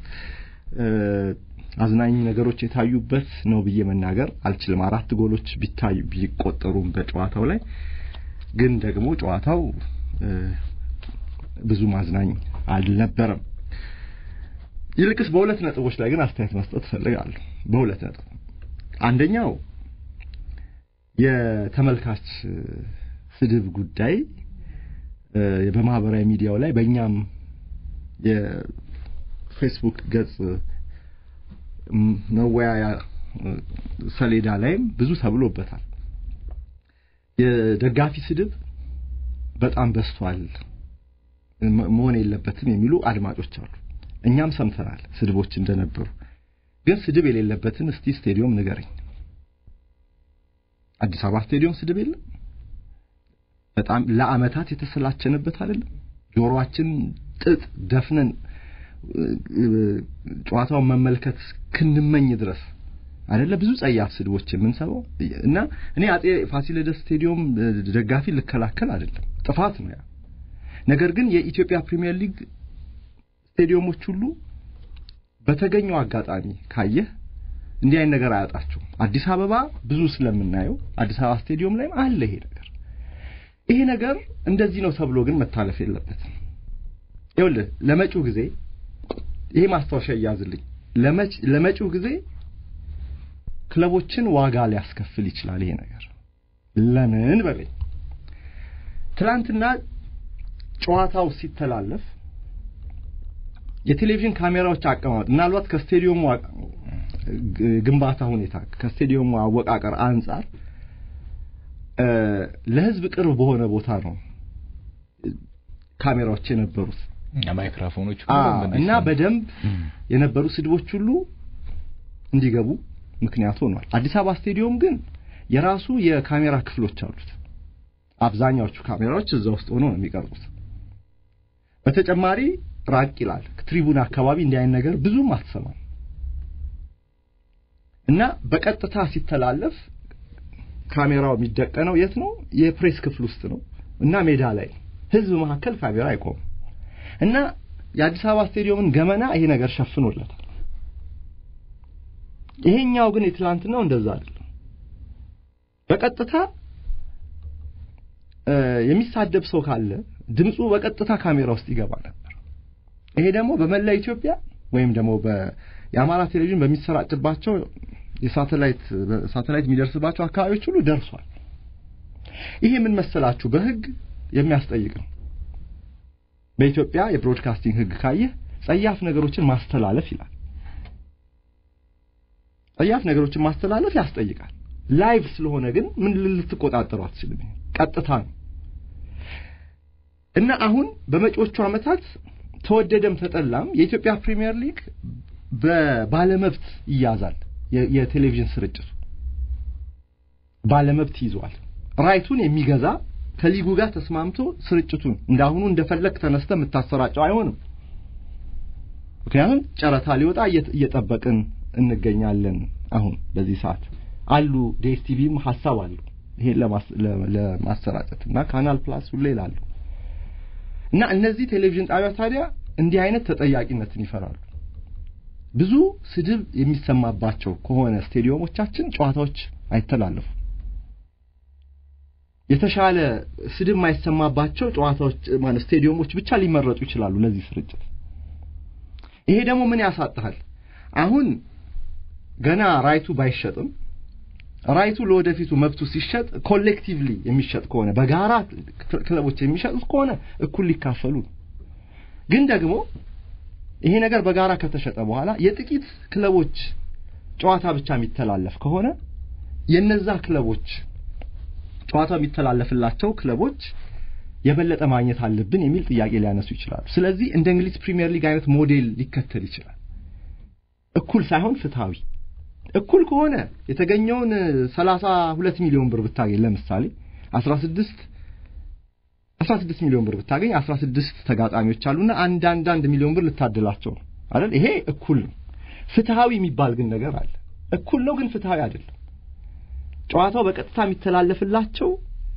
አዝናኝ ነገሮች የታዩበት ነው ብዬ መናገር አልችልም። አራት ጎሎች ቢታዩ ቢቆጠሩም በጨዋታው ላይ ግን ደግሞ ጨዋታው ብዙ ማዝናኝ አልነበረም። ይልቅስ በሁለት ነጥቦች ላይ ግን አስተያየት መስጠት እፈልጋለሁ። በሁለት ነጥብ አንደኛው የተመልካች ስድብ ጉዳይ በማህበራዊ ሚዲያው ላይ በእኛም የፌስቡክ ገጽ መወያያ ሰሌዳ ላይም ብዙ ተብሎበታል። የደጋፊ ስድብ በጣም በስቷል፣ መሆን የለበትም የሚሉ አድማጮች አሉ። እኛም ሰምተናል ስድቦች እንደነበሩ። ግን ስድብ የሌለበትን እስቲ ስቴዲዮም ንገረኝ። አዲስ አበባ ስቴዲዮም ስድብ የለም። በጣም ለአመታት የተሰላቸንበት አይደለም። ጆሮአችን ጥጥ ደፍነን ጨዋታውን መመልከት ክንመኝ ድረስ አይደለ ብዙ ጸያፍ ስድቦች የምንሰማው እና እኔ አጼ ፋሲለደስ ስቴዲዮም ደጋፊ ልከላከል አይደለም፣ ጥፋት ነው ያ። ነገር ግን የኢትዮጵያ ፕሪሚየር ሊግ ስቴዲየሞች ሁሉ በተገኘው አጋጣሚ ካየህ እንዲህ አይነት ነገር አያጣቸውም። አዲስ አበባ ብዙ ስለምናየው አዲስ አበባ ስቴዲዮም ላይም አለ ይሄ ነገር። ይሄ ነገር እንደዚህ ነው ተብሎ ግን መታለፍ የለበትም። ይኸውልህ ለመጪው ጊዜ ይሄ ማስታወሻ እያዝልኝ፣ ለመጪው ጊዜ ክለቦችን ዋጋ ሊያስከፍል ይችላል ይሄ ነገር። ለምን በለኝ። ትናንትና ጨዋታው ሲተላለፍ የቴሌቪዥን ካሜራዎች አቀማመጥ ምናልባት ከስቴዲየሙ ግንባታ ሁኔታ ከስቴዲየሙ አወቃቀር አንጻር ለሕዝብ ቅርብ በሆነ ቦታ ነው ካሜራዎች የነበሩት ማይክሮፎኖች እና በደንብ የነበሩ ስድቦች ሁሉ እንዲገቡ ምክንያት ሆኗል። አዲስ አበባ ስቴዲየም ግን የራሱ የካሜራ ክፍሎች አሉት። አብዛኛዎቹ ካሜራዎች እዛ ውስጥ ሆኖ ነው የሚቀርቡት። በተጨማሪ ራቅ ይላል። ትሪቡን አካባቢ እንዲህ አይነት ነገር ብዙም አትሰማም እና በቀጥታ ሲተላለፍ ካሜራው የሚደቀነው የት ነው? የፕሬስ ክፍል ውስጥ ነው እና ሜዳ ላይ ህዝብ መካከል ካሜራ አይቆምም። እና የአዲስ አበባ ስቴዲየምን ገመና ይሄ ነገር ሸፍኖለታል። ይሄኛው ግን የትላንትናው እንደዛ አይደለም። በቀጥታ የሚሳደብ ሰው ካለ ድምፁ በቀጥታ ካሜራ ውስጥ ይገባ ነበር። ይሄ ደግሞ በመላ ኢትዮጵያ ወይም ደግሞ የአማራ ቴሌቪዥን በሚሰራጭባቸው የሳተላይት ሳተላይት የሚደርስባቸው አካባቢዎች ሁሉ ደርሷል። ይሄ ምን መሰላችሁ በህግ የሚያስጠይቅ ነው። በኢትዮጵያ የብሮድካስቲንግ ህግ ካየህ ጸያፍ ነገሮችን ማስተላለፍ ይላል። ጸያፍ ነገሮችን ማስተላለፍ ያስጠይቃል። ላይቭ ስለሆነ ግን ምን ልትቆጣጠሩ አትችልም። ቀጥታ ነው እና አሁን በመጪዎቹ ዓመታት ተወደደም ተጠላም የኢትዮጵያ ፕሪሚየር ሊግ በባለመብት ይያዛል። የቴሌቪዥን ስርጭቱ ባለመብት ይዟል። ራይቱን የሚገዛ ከሊጉ ጋር ተስማምቶ ስርጭቱን እንዳሁኑ እንደፈለግ ተነስተ የምታሰራጨው አይሆንም። ምክንያቱም ጨረታ ሊወጣ እየጠበቅን እንገኛለን። አሁን በዚህ ሰዓት አሉ ዲኤስቲቪም ሀሳብ አሉ ይሄን ለማሰራጨት እና ካናል ፕላስ ሁሌ ይላሉ እና እነዚህ ቴሌቪዥን ጣቢያ ታዲያ እንዲህ አይነት ተጠያቂነትን ይፈራሉ። ብዙ ስድብ የሚሰማባቸው ከሆነ ስቴዲየሞቻችን ጨዋታዎች አይተላለፉም። የተሻለ ስድብ የማይሰማባቸው ጨዋታዎች ማለት ስቴዲየሞች ብቻ ሊመረጡ ይችላሉ ለዚህ ስርጭት። ይሄ ደግሞ ምን ያሳጣሃል? አሁን ገና ራይቱ ባይሸጥም ራይቱ ለወደፊቱ መብቱ ሲሸጥ ኮሌክቲቭሊ የሚሸጥ ከሆነ በጋራ ክለቦች የሚሸጡት ከሆነ እኩል ሊካፈሉ ግን ደግሞ ይሄ ነገር በጋራ ከተሸጠ በኋላ የጥቂት ክለቦች ጨዋታ ብቻ የሚተላለፍ ከሆነ የነዛ ክለቦች ጨዋታ የሚተላለፍላቸው ክለቦች የበለጠ ማግኘት አለብን የሚል ጥያቄ ሊያነሱ ይችላሉ። ስለዚህ እንደ እንግሊዝ ፕሪሚየር ሊግ አይነት ሞዴል ሊከተል ይችላል። እኩል ሳይሆን ፍትሃዊ። እኩል ከሆነ የተገኘውን ሰላሳ ሁለት ሚሊዮን ብር ብታገኝ ለምሳሌ አስራ ስድስት አስራ ስድስት ሚሊዮን ብር ብታገኝ አስራ ስድስት ተጋጣሚዎች አሉና አንድ አንድ አንድ ሚሊዮን ብር ልታደላቸው ነው አይደል? ይሄ እኩል ነው። ፍትሃዊ የሚባል ግን ነገር አለ። እኩል ነው ግን ፍትሃዊ አይደለም። ጨዋታው በቀጥታ የሚተላለፍላቸው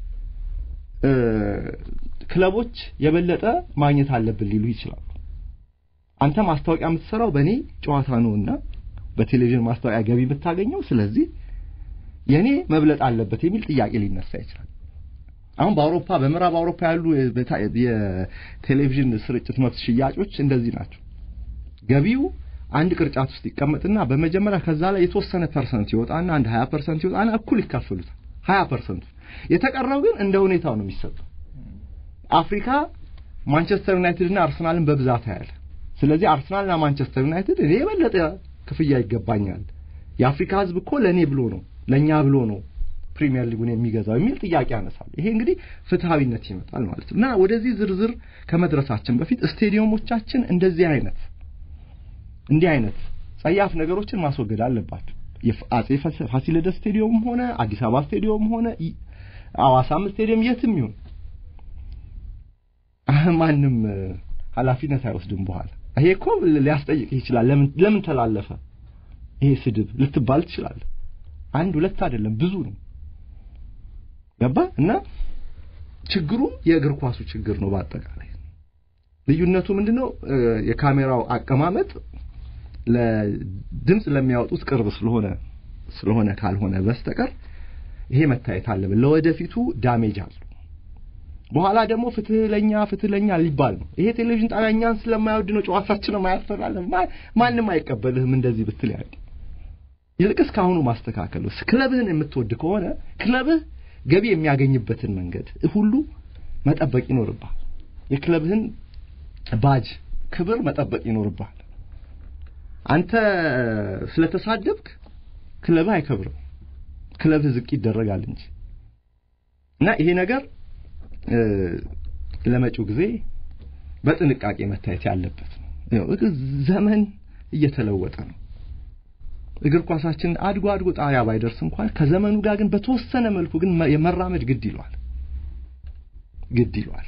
ክለቦች የበለጠ ማግኘት አለብን ሊሉ ይችላሉ። አንተ ማስታወቂያ የምትሰራው በእኔ ጨዋታ ነውና በቴሌቪዥን ማስታወቂያ ገቢ የምታገኘው፣ ስለዚህ የኔ መብለጥ አለበት የሚል ጥያቄ ሊነሳ ይችላል። አሁን በአውሮፓ በምዕራብ አውሮፓ ያሉ የቴሌቪዥን ስርጭት መብት ሽያጮች እንደዚህ ናቸው። ገቢው አንድ ቅርጫት ውስጥ ይቀመጥና በመጀመሪያ ከዛ ላይ የተወሰነ ፐርሰንት ይወጣና አንድ 20 ፐርሰንት ይወጣና እኩል ይካፈሉታል። 20 ፐርሰንቱ የተቀረው ግን እንደ ሁኔታው ነው የሚሰጠው። አፍሪካ ማንቸስተር ዩናይትድ እና አርሰናልን በብዛት ያያል። ስለዚህ አርሰናልና ማንቸስተር ዩናይትድ እኔ የበለጠ ክፍያ ይገባኛል፣ የአፍሪካ ሕዝብ እኮ ለእኔ ብሎ ነው ለእኛ ብሎ ነው ፕሪሚየር ሊጉን የሚገዛው የሚል ጥያቄ ያነሳል። ይሄ እንግዲህ ፍትሃዊነት ይመጣል ማለት ነው እና ወደዚህ ዝርዝር ከመድረሳችን በፊት ስቴዲየሞቻችን እንደዚህ አይነት እንዲህ አይነት ጸያፍ ነገሮችን ማስወገድ አለባቸው። የአጼ ፋሲለደስ ስቴዲየም ሆነ አዲስ አበባ ስቴዲየም ሆነ አዋሳም ስቴዲየም የትም ይሁን ማንም ኃላፊነት አይወስድም። በኋላ ይሄ እኮ ሊያስጠይቅ ይችላል። ለምን ለምን ተላለፈ ይሄ ስድብ ልትባል ትችላለህ። አንድ ሁለት አይደለም ብዙ ነው። ገባ እና ችግሩ የእግር ኳሱ ችግር ነው። በአጠቃላይ ልዩነቱ ምንድነው? የካሜራው አቀማመጥ ለድምፅ ለሚያወጡት ቅርብ ስለሆነ ስለሆነ ካልሆነ በስተቀር ይሄ መታየት አለብን። ለወደፊቱ ዳሜጅ አለው። በኋላ ደግሞ ፍትህ ለኛ ፍትህ ለኛ ሊባል ነው። ይሄ ቴሌቪዥን ጣቢያ እኛን ስለማይወድ ነው ጨዋታችን ማያስተላልፍ ማንም አይቀበልህም እንደዚህ ብትል ያለ ይልቅስ ካሁኑ ማስተካከል ክለብህን የምትወድ ከሆነ ክለብህ ገቢ የሚያገኝበትን መንገድ ሁሉ መጠበቅ ይኖርብሃል። የክለብህን ባጅ ክብር መጠበቅ ይኖርብሃል። አንተ ስለተሳደብክ ክለብህ አይከብርም፣ ክለብህ ዝቅ ይደረጋል እንጂ እና ይሄ ነገር ለመጪው ጊዜ በጥንቃቄ መታየት ያለበት ነው። ዘመን እየተለወጠ ነው። እግር ኳሳችን አድጎ አድጎ ጣሪያ ባይደርስ እንኳን ከዘመኑ ጋር ግን በተወሰነ መልኩ ግን የመራመድ ግድ ይሏል ግድ ይሏል።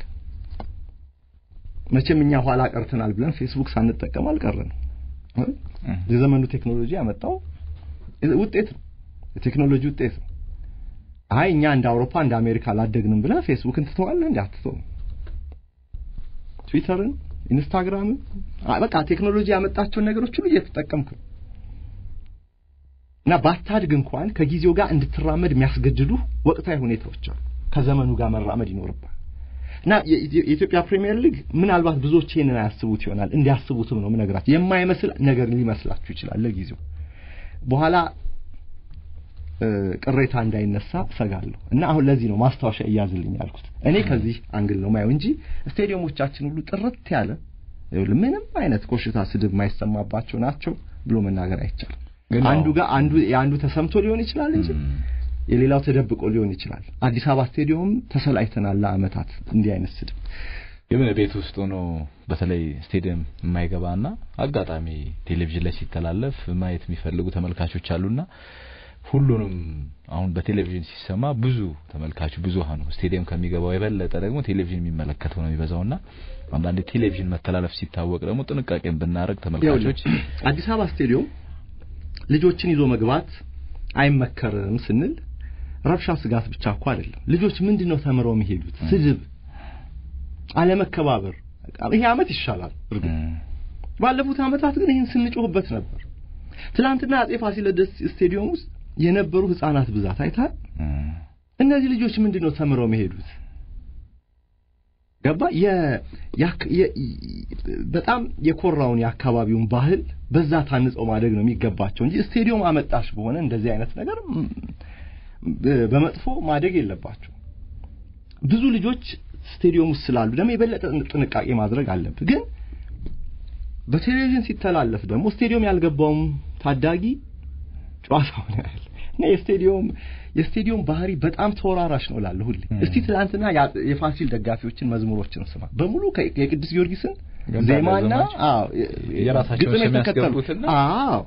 መቼም እኛ ኋላ ቀርተናል ብለን ፌስቡክ ሳንጠቀም አልቀረንም። የዘመኑ ቴክኖሎጂ ያመጣው ውጤት ነው፣ የቴክኖሎጂ ውጤት ነው። አይ እኛ እንደ አውሮፓ እንደ አሜሪካ አላደግንም ብለህ ፌስቡክን ትተዋለህ እንዴ? አትተውም። ትዊተርን ኢንስታግራም በቃ ቴክኖሎጂ ያመጣቸውን ነገሮች ሁሉ እየተጠቀምክ ነው እና ባታድግ እንኳን ከጊዜው ጋር እንድትራመድ የሚያስገድዱ ወቅታዊ ሁኔታዎች አሉ። ከዘመኑ ጋር መራመድ ይኖርባል እና የኢትዮጵያ ፕሪሚየር ሊግ ምናልባት ብዙዎች ይሄንን አያስቡት ይሆናል። እንዲያስቡትም ነው ምነግራችሁ። የማይመስል ነገር ሊመስላችሁ ይችላል ለጊዜው በኋላ ቅሬታ እንዳይነሳ ሰጋለሁ እና አሁን ለዚህ ነው ማስታወሻ እያዝልኝ ያልኩት። እኔ ከዚህ አንግል ነው ማየው እንጂ ስቴዲየሞቻችን ሁሉ ጥርት ያለ ምንም አይነት ኮሽታ፣ ስድብ የማይሰማባቸው ናቸው ብሎ መናገር አይቻልም። አንዱ ጋር አንዱ የአንዱ ተሰምቶ ሊሆን ይችላል እንጂ የሌላው ተደብቆ ሊሆን ይችላል። አዲስ አበባ ስቴዲየም ተሰላይተናል ለአመታት እንዲህ አይነት ስድብ ግን ቤት ውስጥ ሆኖ በተለይ ስቴዲየም የማይገባና አጋጣሚ ቴሌቪዥን ላይ ሲተላለፍ ማየት የሚፈልጉ ተመልካቾች አሉና ሁሉንም አሁን በቴሌቪዥን ሲሰማ ብዙ ተመልካቹ ብዙሃኑ ስቴዲየም ከሚገባው የበለጠ ደግሞ ቴሌቪዥን የሚመለከተው ነው የሚበዛውና አንዳንዴ ቴሌቪዥን መተላለፍ ሲታወቅ ደግሞ ጥንቃቄን ብናደርግ ተመልካቾች አዲስ አበባ ስቴዲየም ልጆችን ይዞ መግባት አይመከርም ስንል ረብሻ ስጋት ብቻ እኮ አይደለም። ልጆች ምንድነው ተምረው የሚሄዱት? ስድብ፣ አለመከባበር። ይሄ አመት ይሻላል። እርግጥ ባለፉት አመታት ግን ይህን ስንጮህበት ነበር። ትላንትና አጼ ፋሲለደስ ስቴዲየም ውስጥ የነበሩ ህፃናት ብዛት አይታል። እነዚህ ልጆች ምንድነው ተምረው የሚሄዱት? ገባ በጣም የኮራውን የአካባቢውን ባህል በዛ ታንጸው ማደግ ነው የሚገባቸው እንጂ ስቴዲየም አመጣሽ በሆነ እንደዚህ አይነት ነገር በመጥፎ ማደግ የለባቸው። ብዙ ልጆች ስቴዲየም ውስጥ ስላሉ ደግሞ የበለጠ ጥንቃቄ ማድረግ አለብህ። ግን በቴሌቪዥን ሲተላለፍ ደግሞ ስቴዲየም ያልገባውም ታዳጊ ጨዋታውን ያህል እና የስቴዲየም የስቴዲየም ባህሪ በጣም ተወራራሽ ነው እላለሁ ሁሌ። እስቲ ትናንትና የፋሲል ደጋፊዎችን መዝሙሮችን ስማ። በሙሉ የቅዱስ ጊዮርጊስን ዜማና አዎ የራሳቸው ስም ያስገቡትና አዎ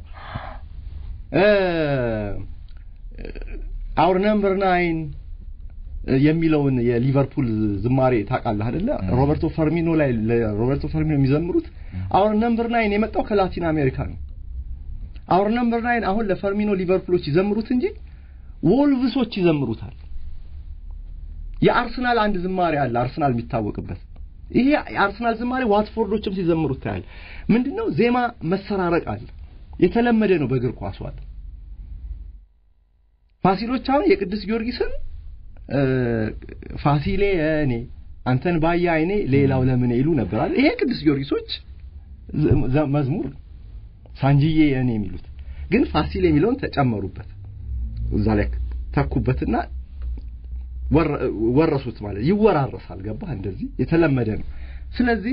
አውር ነምበር ናይን የሚለውን የሊቨርፑል ዝማሬ ታውቃለህ አይደለ? ሮበርቶ ፈርሚኖ ላይ ሮበርቶ ፈርሚኖ የሚዘምሩት አውር ነምበር ናይን የመጣው ከላቲን አሜሪካ ነው። አውር ነምበር ናይን አሁን ለፈርሚኖ ሊቨርፑሎች ይዘምሩት እንጂ ወልቭሶች ይዘምሩታል። የአርሰናል አንድ ዝማሬ አለ፣ አርሰናል የሚታወቅበት ይሄ የአርሰናል ዝማሬ ዋትፎርዶችም ሲዘምሩት ታያል። ምንድነው ዜማ መሰራረቅ አለ፣ የተለመደ ነው በእግር ኳሱ አለ። ፋሲሎች አሁን የቅዱስ ጊዮርጊስን ፋሲሌ እኔ አንተን ባየ አይኔ ሌላው ለምን ይሉ ነበር አይደል? ይሄ ቅዱስ ጊዮርጊሶች መዝሙር ሳንጂዬ እኔ የሚሉት ግን ፋሲል የሚለውን ተጨመሩበት እዛ ላይ ተኩበትና ወረሱት ማለት ይወራረሳል። ገባህ? እንደዚህ የተለመደ ነው። ስለዚህ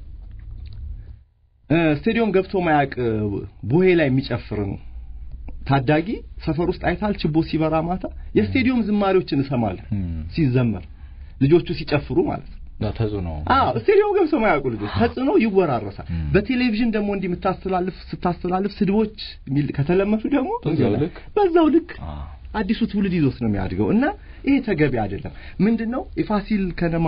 ስቴዲየም ገብቶ ማያቅ ቡሄ ላይ የሚጨፍር ነው ታዳጊ ሰፈር ውስጥ አይታል ችቦ ሲበራ ማታ የስቴዲየም ዝማሬዎችን እሰማለሁ ሲዘመር ልጆቹ ሲጨፍሩ ማለት ነው። ተጽዕኖ አዎ ስቴዲየም ገብተው ማያውቁ ልጆች ተጽዕኖ ይወራረሳል። በቴሌቪዥን ደግሞ እንዲህ የምታስተላልፍ ስታስተላልፍ ስድቦች ከተለመዱ ደግሞ በዛው ልክ አዲሱ ትውልድ ይዞት ነው የሚያድገው እና ይሄ ተገቢ አይደለም። ምንድነው የፋሲል ከነማ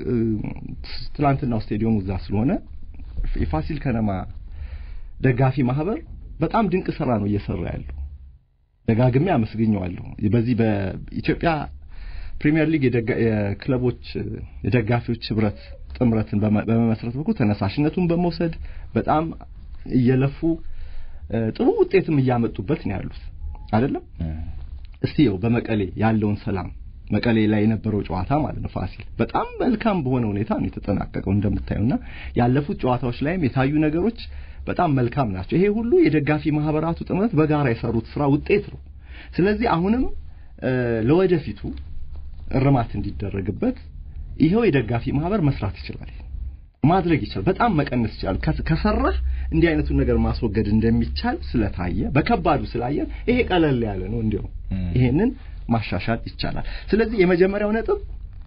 ትላንትናው ስቴዲየሙ እዛ ስለሆነ የፋሲል ከነማ ደጋፊ ማህበር በጣም ድንቅ ስራ ነው እየሰራ ያለው። ደጋግሜ አመስግኘዋለሁ። በዚህ በኢትዮጵያ ፕሪሚየር ሊግ የክለቦች የደጋፊዎች ህብረት ጥምረትን በመመስረት በኩል ተነሳሽነቱን በመውሰድ በጣም እየለፉ ጥሩ ውጤትም እያመጡበት ነው ያሉት አይደለም። እስቲ ይኸው በመቀሌ ያለውን ሰላም መቀሌ ላይ የነበረው ጨዋታ ማለት ነው ፋሲል በጣም መልካም በሆነ ሁኔታ ነው የተጠናቀቀው እንደምታዩና ያለፉት ጨዋታዎች ላይም የታዩ ነገሮች በጣም መልካም ናቸው። ይሄ ሁሉ የደጋፊ ማህበራቱ ጥምረት በጋራ የሰሩት ስራ ውጤት ነው። ስለዚህ አሁንም ለወደፊቱ እርማት እንዲደረግበት ይሄው የደጋፊ ማህበር መስራት ይችላል፣ ማድረግ ይችላል፣ በጣም መቀነስ ይችላል። ከሰራህ እንዲህ አይነቱን ነገር ማስወገድ እንደሚቻል ስለታየ በከባዱ ስላየን ይሄ ቀለል ያለ ነው። እንዲያው ይሄንን ማሻሻል ይቻላል። ስለዚህ የመጀመሪያው ነጥብ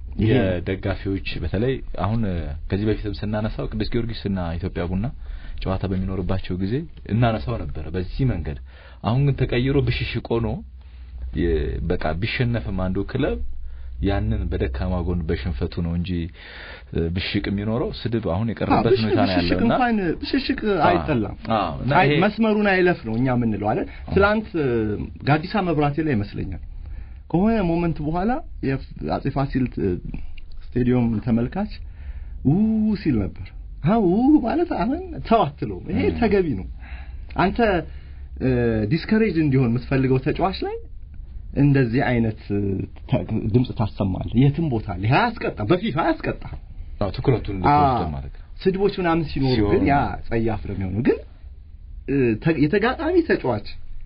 የደጋፊዎች በተለይ አሁን ከዚህ በፊትም ስናነሳው ቅዱስ ጊዮርጊስና ኢትዮጵያ ቡና ጨዋታ በሚኖርባቸው ጊዜ እናነሳው ነበረ በዚህ መንገድ። አሁን ግን ተቀይሮ ብሽሽቅ ሆኖ በቃ ቢሸነፍም አንዱ ክለብ ያንን በደካማ ጎን በሽንፈቱ ነው እንጂ ብሽቅ የሚኖረው ስድብ አሁን የቀረበት ሁኔታ ነው ያለውና እንኳን ብሽሽቅ አይጠላም። መስመሩን አይለፍ ነው እኛ የምንለው አለ። ትላንት ጋዲሳ መብራቴ ላይ ይመስለኛል ከሆነ ሞመንት በኋላ የአጼ ፋሲል ስቴዲየም ተመልካች ው ሲል ነበር አው ማለት አሁን ተው አትለውም። ይሄ ተገቢ ነው። አንተ ዲስከሬጅ እንዲሆን የምትፈልገው ተጫዋች ላይ እንደዚህ አይነት ተ- ድምፅ ታሰማለህ። የትም ቦታ ላይ አያስቀጣ በፊፋ አያስቀጣ አዎ ትኩረቱን እንድትወስድ ማለት ነው። ስድቦች ምናምን ሲኖሩ ሲሆኑ ግን ያ ጸያፍ ነው የሚሆነው። ግን እ፣ ተ- የተጋጣሚ ተጫዋች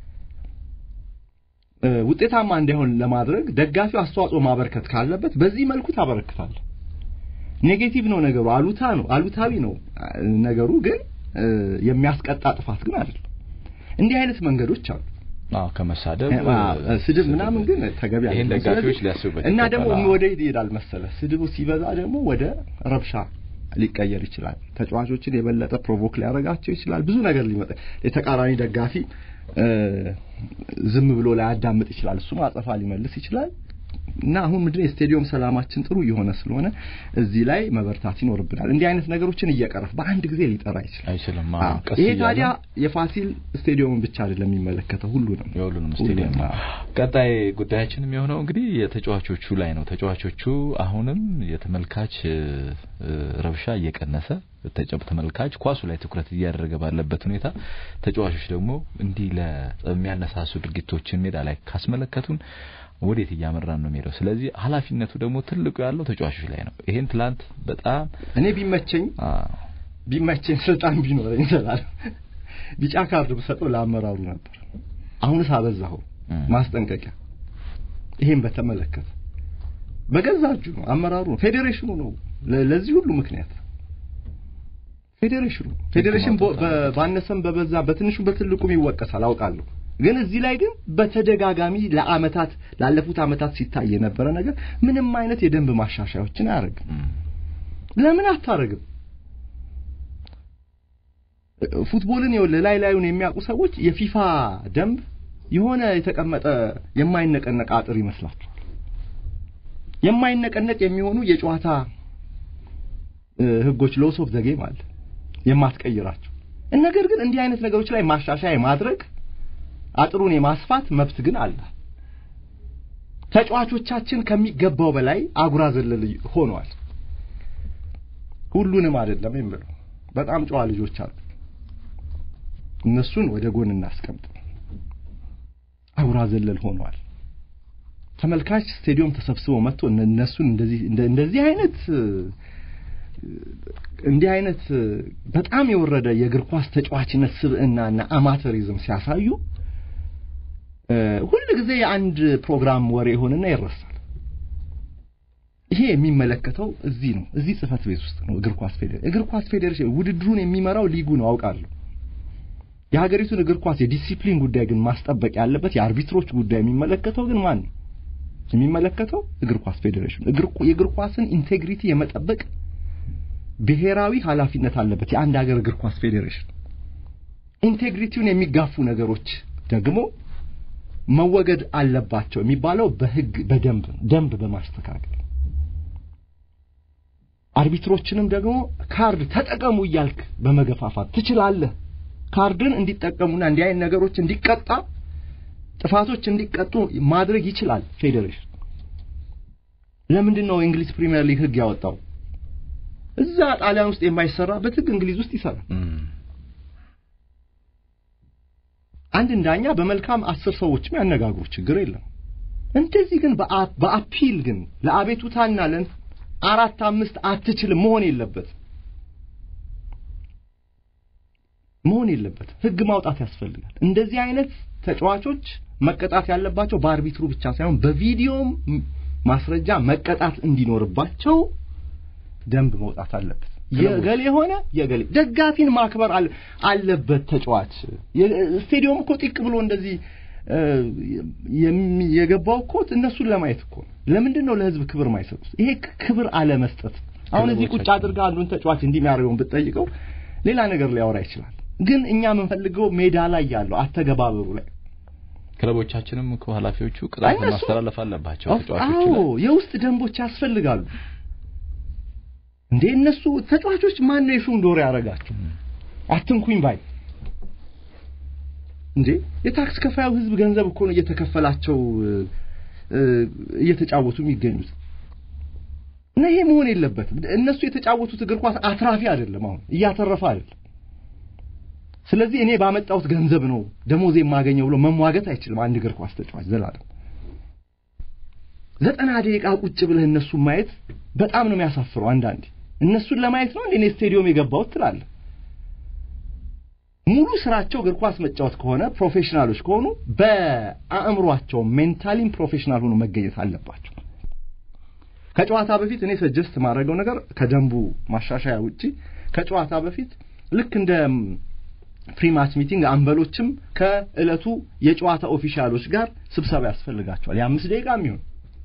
እ፣ ውጤታማ እንዳይሆን ለማድረግ ደጋፊው አስተዋጽኦ ማበርከት ካለበት በዚህ መልኩ ታበረክታለህ። ኔጌቲቭ ነው ነገሩ፣ አሉታ ነው አሉታዊ ነው አ፣ ነገሩ። ግን እ፣ የሚያስቀጣ ጥፋት ግን አይደለም። እንዲህ አይነት መንገዶች አሉ። አዎ ከመሳደብ አ፣ ስድብ ምናምን ግን ተገቢ ይሄን አይደለም። ደጋፊዎች ስለዚህ- ሊያስቡበት እና ይገባል። ደግሞ አዎ። ወደ የት ይሄዳል መሰለ ስድቡ ሲበዛ ደግሞ ወደ ረብሻ ሊቀየር ይችላል። ተጫዋቾችን የበለጠ ፕሮቮክ ሊያደርጋቸው ይችላል። ብዙ ነገር ሊመጣ የተቃራኒ ደጋፊ እ፣ ዝም ብሎ ላያዳምጥ ይችላል። እሱም አጸፋ ሊመልስ ይችላል። እና አሁን ምንድነው የስቴዲየም ሰላማችን ጥሩ እየሆነ ስለሆነ እዚህ ላይ መበርታት ይኖርብናል። እንዲህ አይነት ነገሮችን እየቀረፍ በአንድ ጊዜ ሊጠራ ይችላል። አይችልም። አዎ። አዎ ቀስ ይሄ እያለ ታዲያ የፋሲል ስቴዲየምን ብቻ አይደለም የሚመለከተው ሁሉንም የሁሉንም ስቴዲየም ነው። ቀጣይ ጉዳያችን የሚሆነው እንግዲህ የተጫዋቾቹ ላይ ነው። ተጫዋቾቹ አሁንም የተመልካች እ፣ እ፣ ረብሻ እየቀነሰ ተጨ- ተመልካች ኳሱ ላይ ትኩረት እያደረገ ባለበት ሁኔታ ተጫዋቾች ደግሞ እንዲህ ለሚያነሳሱ ድርጊቶችን ሜዳ ላይ ካስመለከቱን ወዴት እያመራን ነው የሚሄደው? ስለዚህ ኃላፊነቱ ደግሞ ትልቁ ያለው ተጫዋቾች ላይ ነው። ይሄን ትላንት በጣም እኔ ቢመቸኝ አ፣ ቢመቸኝ ስልጣን ቢኖረኝ ይችላል ቢጫ ካርድ ብሰጠው ለአመራሩ ነበር። አሁንስ አበዛኸው እም። ማስጠንቀቂያ። ይሄን በተመለከተ በገዛ እጁ ነው አመራሩ ነው ፌዴሬሽኑ ነው ለ- ለዚህ ሁሉ ምክንያት ፌዴሬሽኑ ፌዴሬሽን በ- በ- ባነሰም በበዛ በትንሹ በትልቁም ይወቀሳል አውቃለሁ። ግን እዚህ ላይ ግን በተደጋጋሚ ለአመታት ላለፉት አመታት ሲታይ የነበረ ነገር ምንም አይነት የደንብ ማሻሻያዎችን አያደርግም። እም፣ ለምን አታረግም? ፉትቦልን ይኸውልህ ላይ ላዩን የሚያውቁ ሰዎች የፊፋ ደንብ የሆነ የተቀመጠ የማይነቀነቅ አጥር ይመስላቸዋል። የማይነቀነቅ የሚሆኑ የጨዋታ እ፣ ህጎች ሎስ ኦፍ ዘ ጌም አለ የማትቀይራቸው። ነገር ግን እንዲህ አይነት ነገሮች ላይ ማሻሻያ የማድረግ አጥሩን የማስፋት መብት ግን አለ። ተጫዋቾቻችን ከሚገባው በላይ አጉራ ዘለል ሆነዋል። ሁሉንም አይደለም የምለው፣ በጣም ጨዋ ልጆች አሉ። እነሱን ወደ ጎን እናስቀምጥ። አጉራ ዘለል ሆነዋል። ተመልካች ስቴዲየም ተሰብስቦ መጥቶ እነ- እነሱን እንደዚህ እንደ- እንደዚህ አይነት እ፣ እንዲህ አይነት እ፣ በጣም የወረደ የእግር ኳስ ተጫዋችነት ስብዕናና አማተሪዝም ሲያሳዩ እ፣ ሁል ጊዜ የአንድ ፕሮግራም ወሬ ይሆንና ይረሳል። ይሄ የሚመለከተው እዚህ ነው፣ እዚህ ጽህፈት ቤት ውስጥ ነው። እግር ኳስ ፌዴሬሽን እግር ኳስ ፌዴሬሽን ውድድሩን የሚመራው ሊጉ ነው አውቃለሁ። የሀገሪቱን እግር ኳስ የዲሲፕሊን ጉዳይ ግን ማስጠበቅ ያለበት የአርቢትሮች ጉዳይ የሚመለከተው ግን ማን ነው? የሚመለከተው እግር ኳስ ፌዴሬሽን እግር የእግር ኳስን ኢንቴግሪቲ የመጠበቅ ብሔራዊ ኃላፊነት አለበት የአንድ ሀገር እግር ኳስ ፌዴሬሽን። ኢንቴግሪቲውን የሚጋፉ ነገሮች ደግሞ መወገድ አለባቸው የሚባለው በህግ በደንብ ነው። ደንብ በማስተካከል አርቢትሮችንም ደግሞ ካርድ ተጠቀሙ እያልክ በመገፋፋት ትችላለህ። ካርድን እንዲጠቀሙና እንዲህ አይነት ነገሮች እንዲቀጣ ጥፋቶች እንዲቀጡ ማድረግ ይችላል ፌዴሬሽን። ለምንድን ነው የእንግሊዝ ፕሪሚየር ሊግ ህግ ያወጣው? እዛ ጣሊያን ውስጥ የማይሰራበት ህግ እንግሊዝ ውስጥ ይሰራል። እም፣ አንድ ዳኛ በመልካም አስር ሰዎችም ያነጋግሩ፣ ችግር የለም። እንደዚህ ግን በአ- በአፒል ግን ለአቤቱታና ለን አራት አምስት አትችልም መሆን የለበት መሆን የለበት። ህግ ማውጣት ያስፈልጋል። እንደዚህ አይነት ተጫዋቾች መቀጣት ያለባቸው በአርቢትሩ ብቻ ሳይሆን በቪዲዮም ማስረጃ መቀጣት እንዲኖርባቸው ደንብ መውጣት አለበት። የገሌ ሆነ የገሌ ደጋፊን ማክበር አለ አለበት ተጫዋች። የ- ስቴዲየም እኮ ጢቅ ብሎ እንደዚህ እ፣ የሚ- የገባው እኮ እነሱን ለማየት እኮ ነው። ለምንድን ነው ለህዝብ ክብር ማይሰጡት? ይሄ ክ- ክብር አለመስጠት። አሁን እዚህ ቁጭ ክለቦቻችን- አድርጋ አንዱን ተጫዋች እንዲህ የሚያደርገውን ብትጠይቀው ሌላ ነገር ሊያወራ ይችላል። ግን እኛ የምንፈልገው ሜዳ ላይ ያለው አተገባበሩ ላይ ክለቦቻችንም እኮ ኃላፊዎቹ ቅጣት እነሱ- ማስተላለፍ አለባቸው አዎ ተጫዋቾች ላይ የውስጥ ደንቦች ያስፈልጋሉ። እንዴ እነሱ ተጫዋቾች ማን ነው የሹም ዶሮ ያደረጋቸው? አትንኩኝ ባይ እንዴ የታክስ ከፋዩ ህዝብ ገንዘብ እኮ ነው እየተከፈላቸው እ፣ እ፣ እየተጫወቱ የሚገኙት። እና ይሄ መሆን የለበትም። እነሱ የተጫወቱት እግር ኳስ አትራፊ አይደለም፣ አሁን እያተረፈ አይደለም። ስለዚህ እኔ ባመጣሁት ገንዘብ ነው ደሞዝ የማገኘው ብሎ መሟገት አይችልም አንድ እግር ኳስ ተጫዋች ዘላለም። ዘጠና ደቂቃ ቁጭ ብለህ እነሱን ማየት በጣም ነው የሚያሳፍረው። አንዳንዴ እነሱን ለማየት ነው እንዴ እኔ ስቴዲዮም የገባሁት ትላለህ። ሙሉ ስራቸው እግር ኳስ መጫወት ከሆነ ፕሮፌሽናሎች ከሆኑ በአእምሯቸው ሜንታሊም ፕሮፌሽናል ሆኖ መገኘት አለባቸው። ከጨዋታ በፊት እኔ ሰጀስት ማድረገው ነገር ከደንቡ ማሻሻያ ውጪ ከጨዋታ በፊት ልክ እንደ ፕሪማች ሚቲንግ አንበሎችም ከእለቱ የጨዋታ ኦፊሻሎች ጋር ስብሰባ ያስፈልጋቸዋል። የአምስት ደቂቃ የሚሆን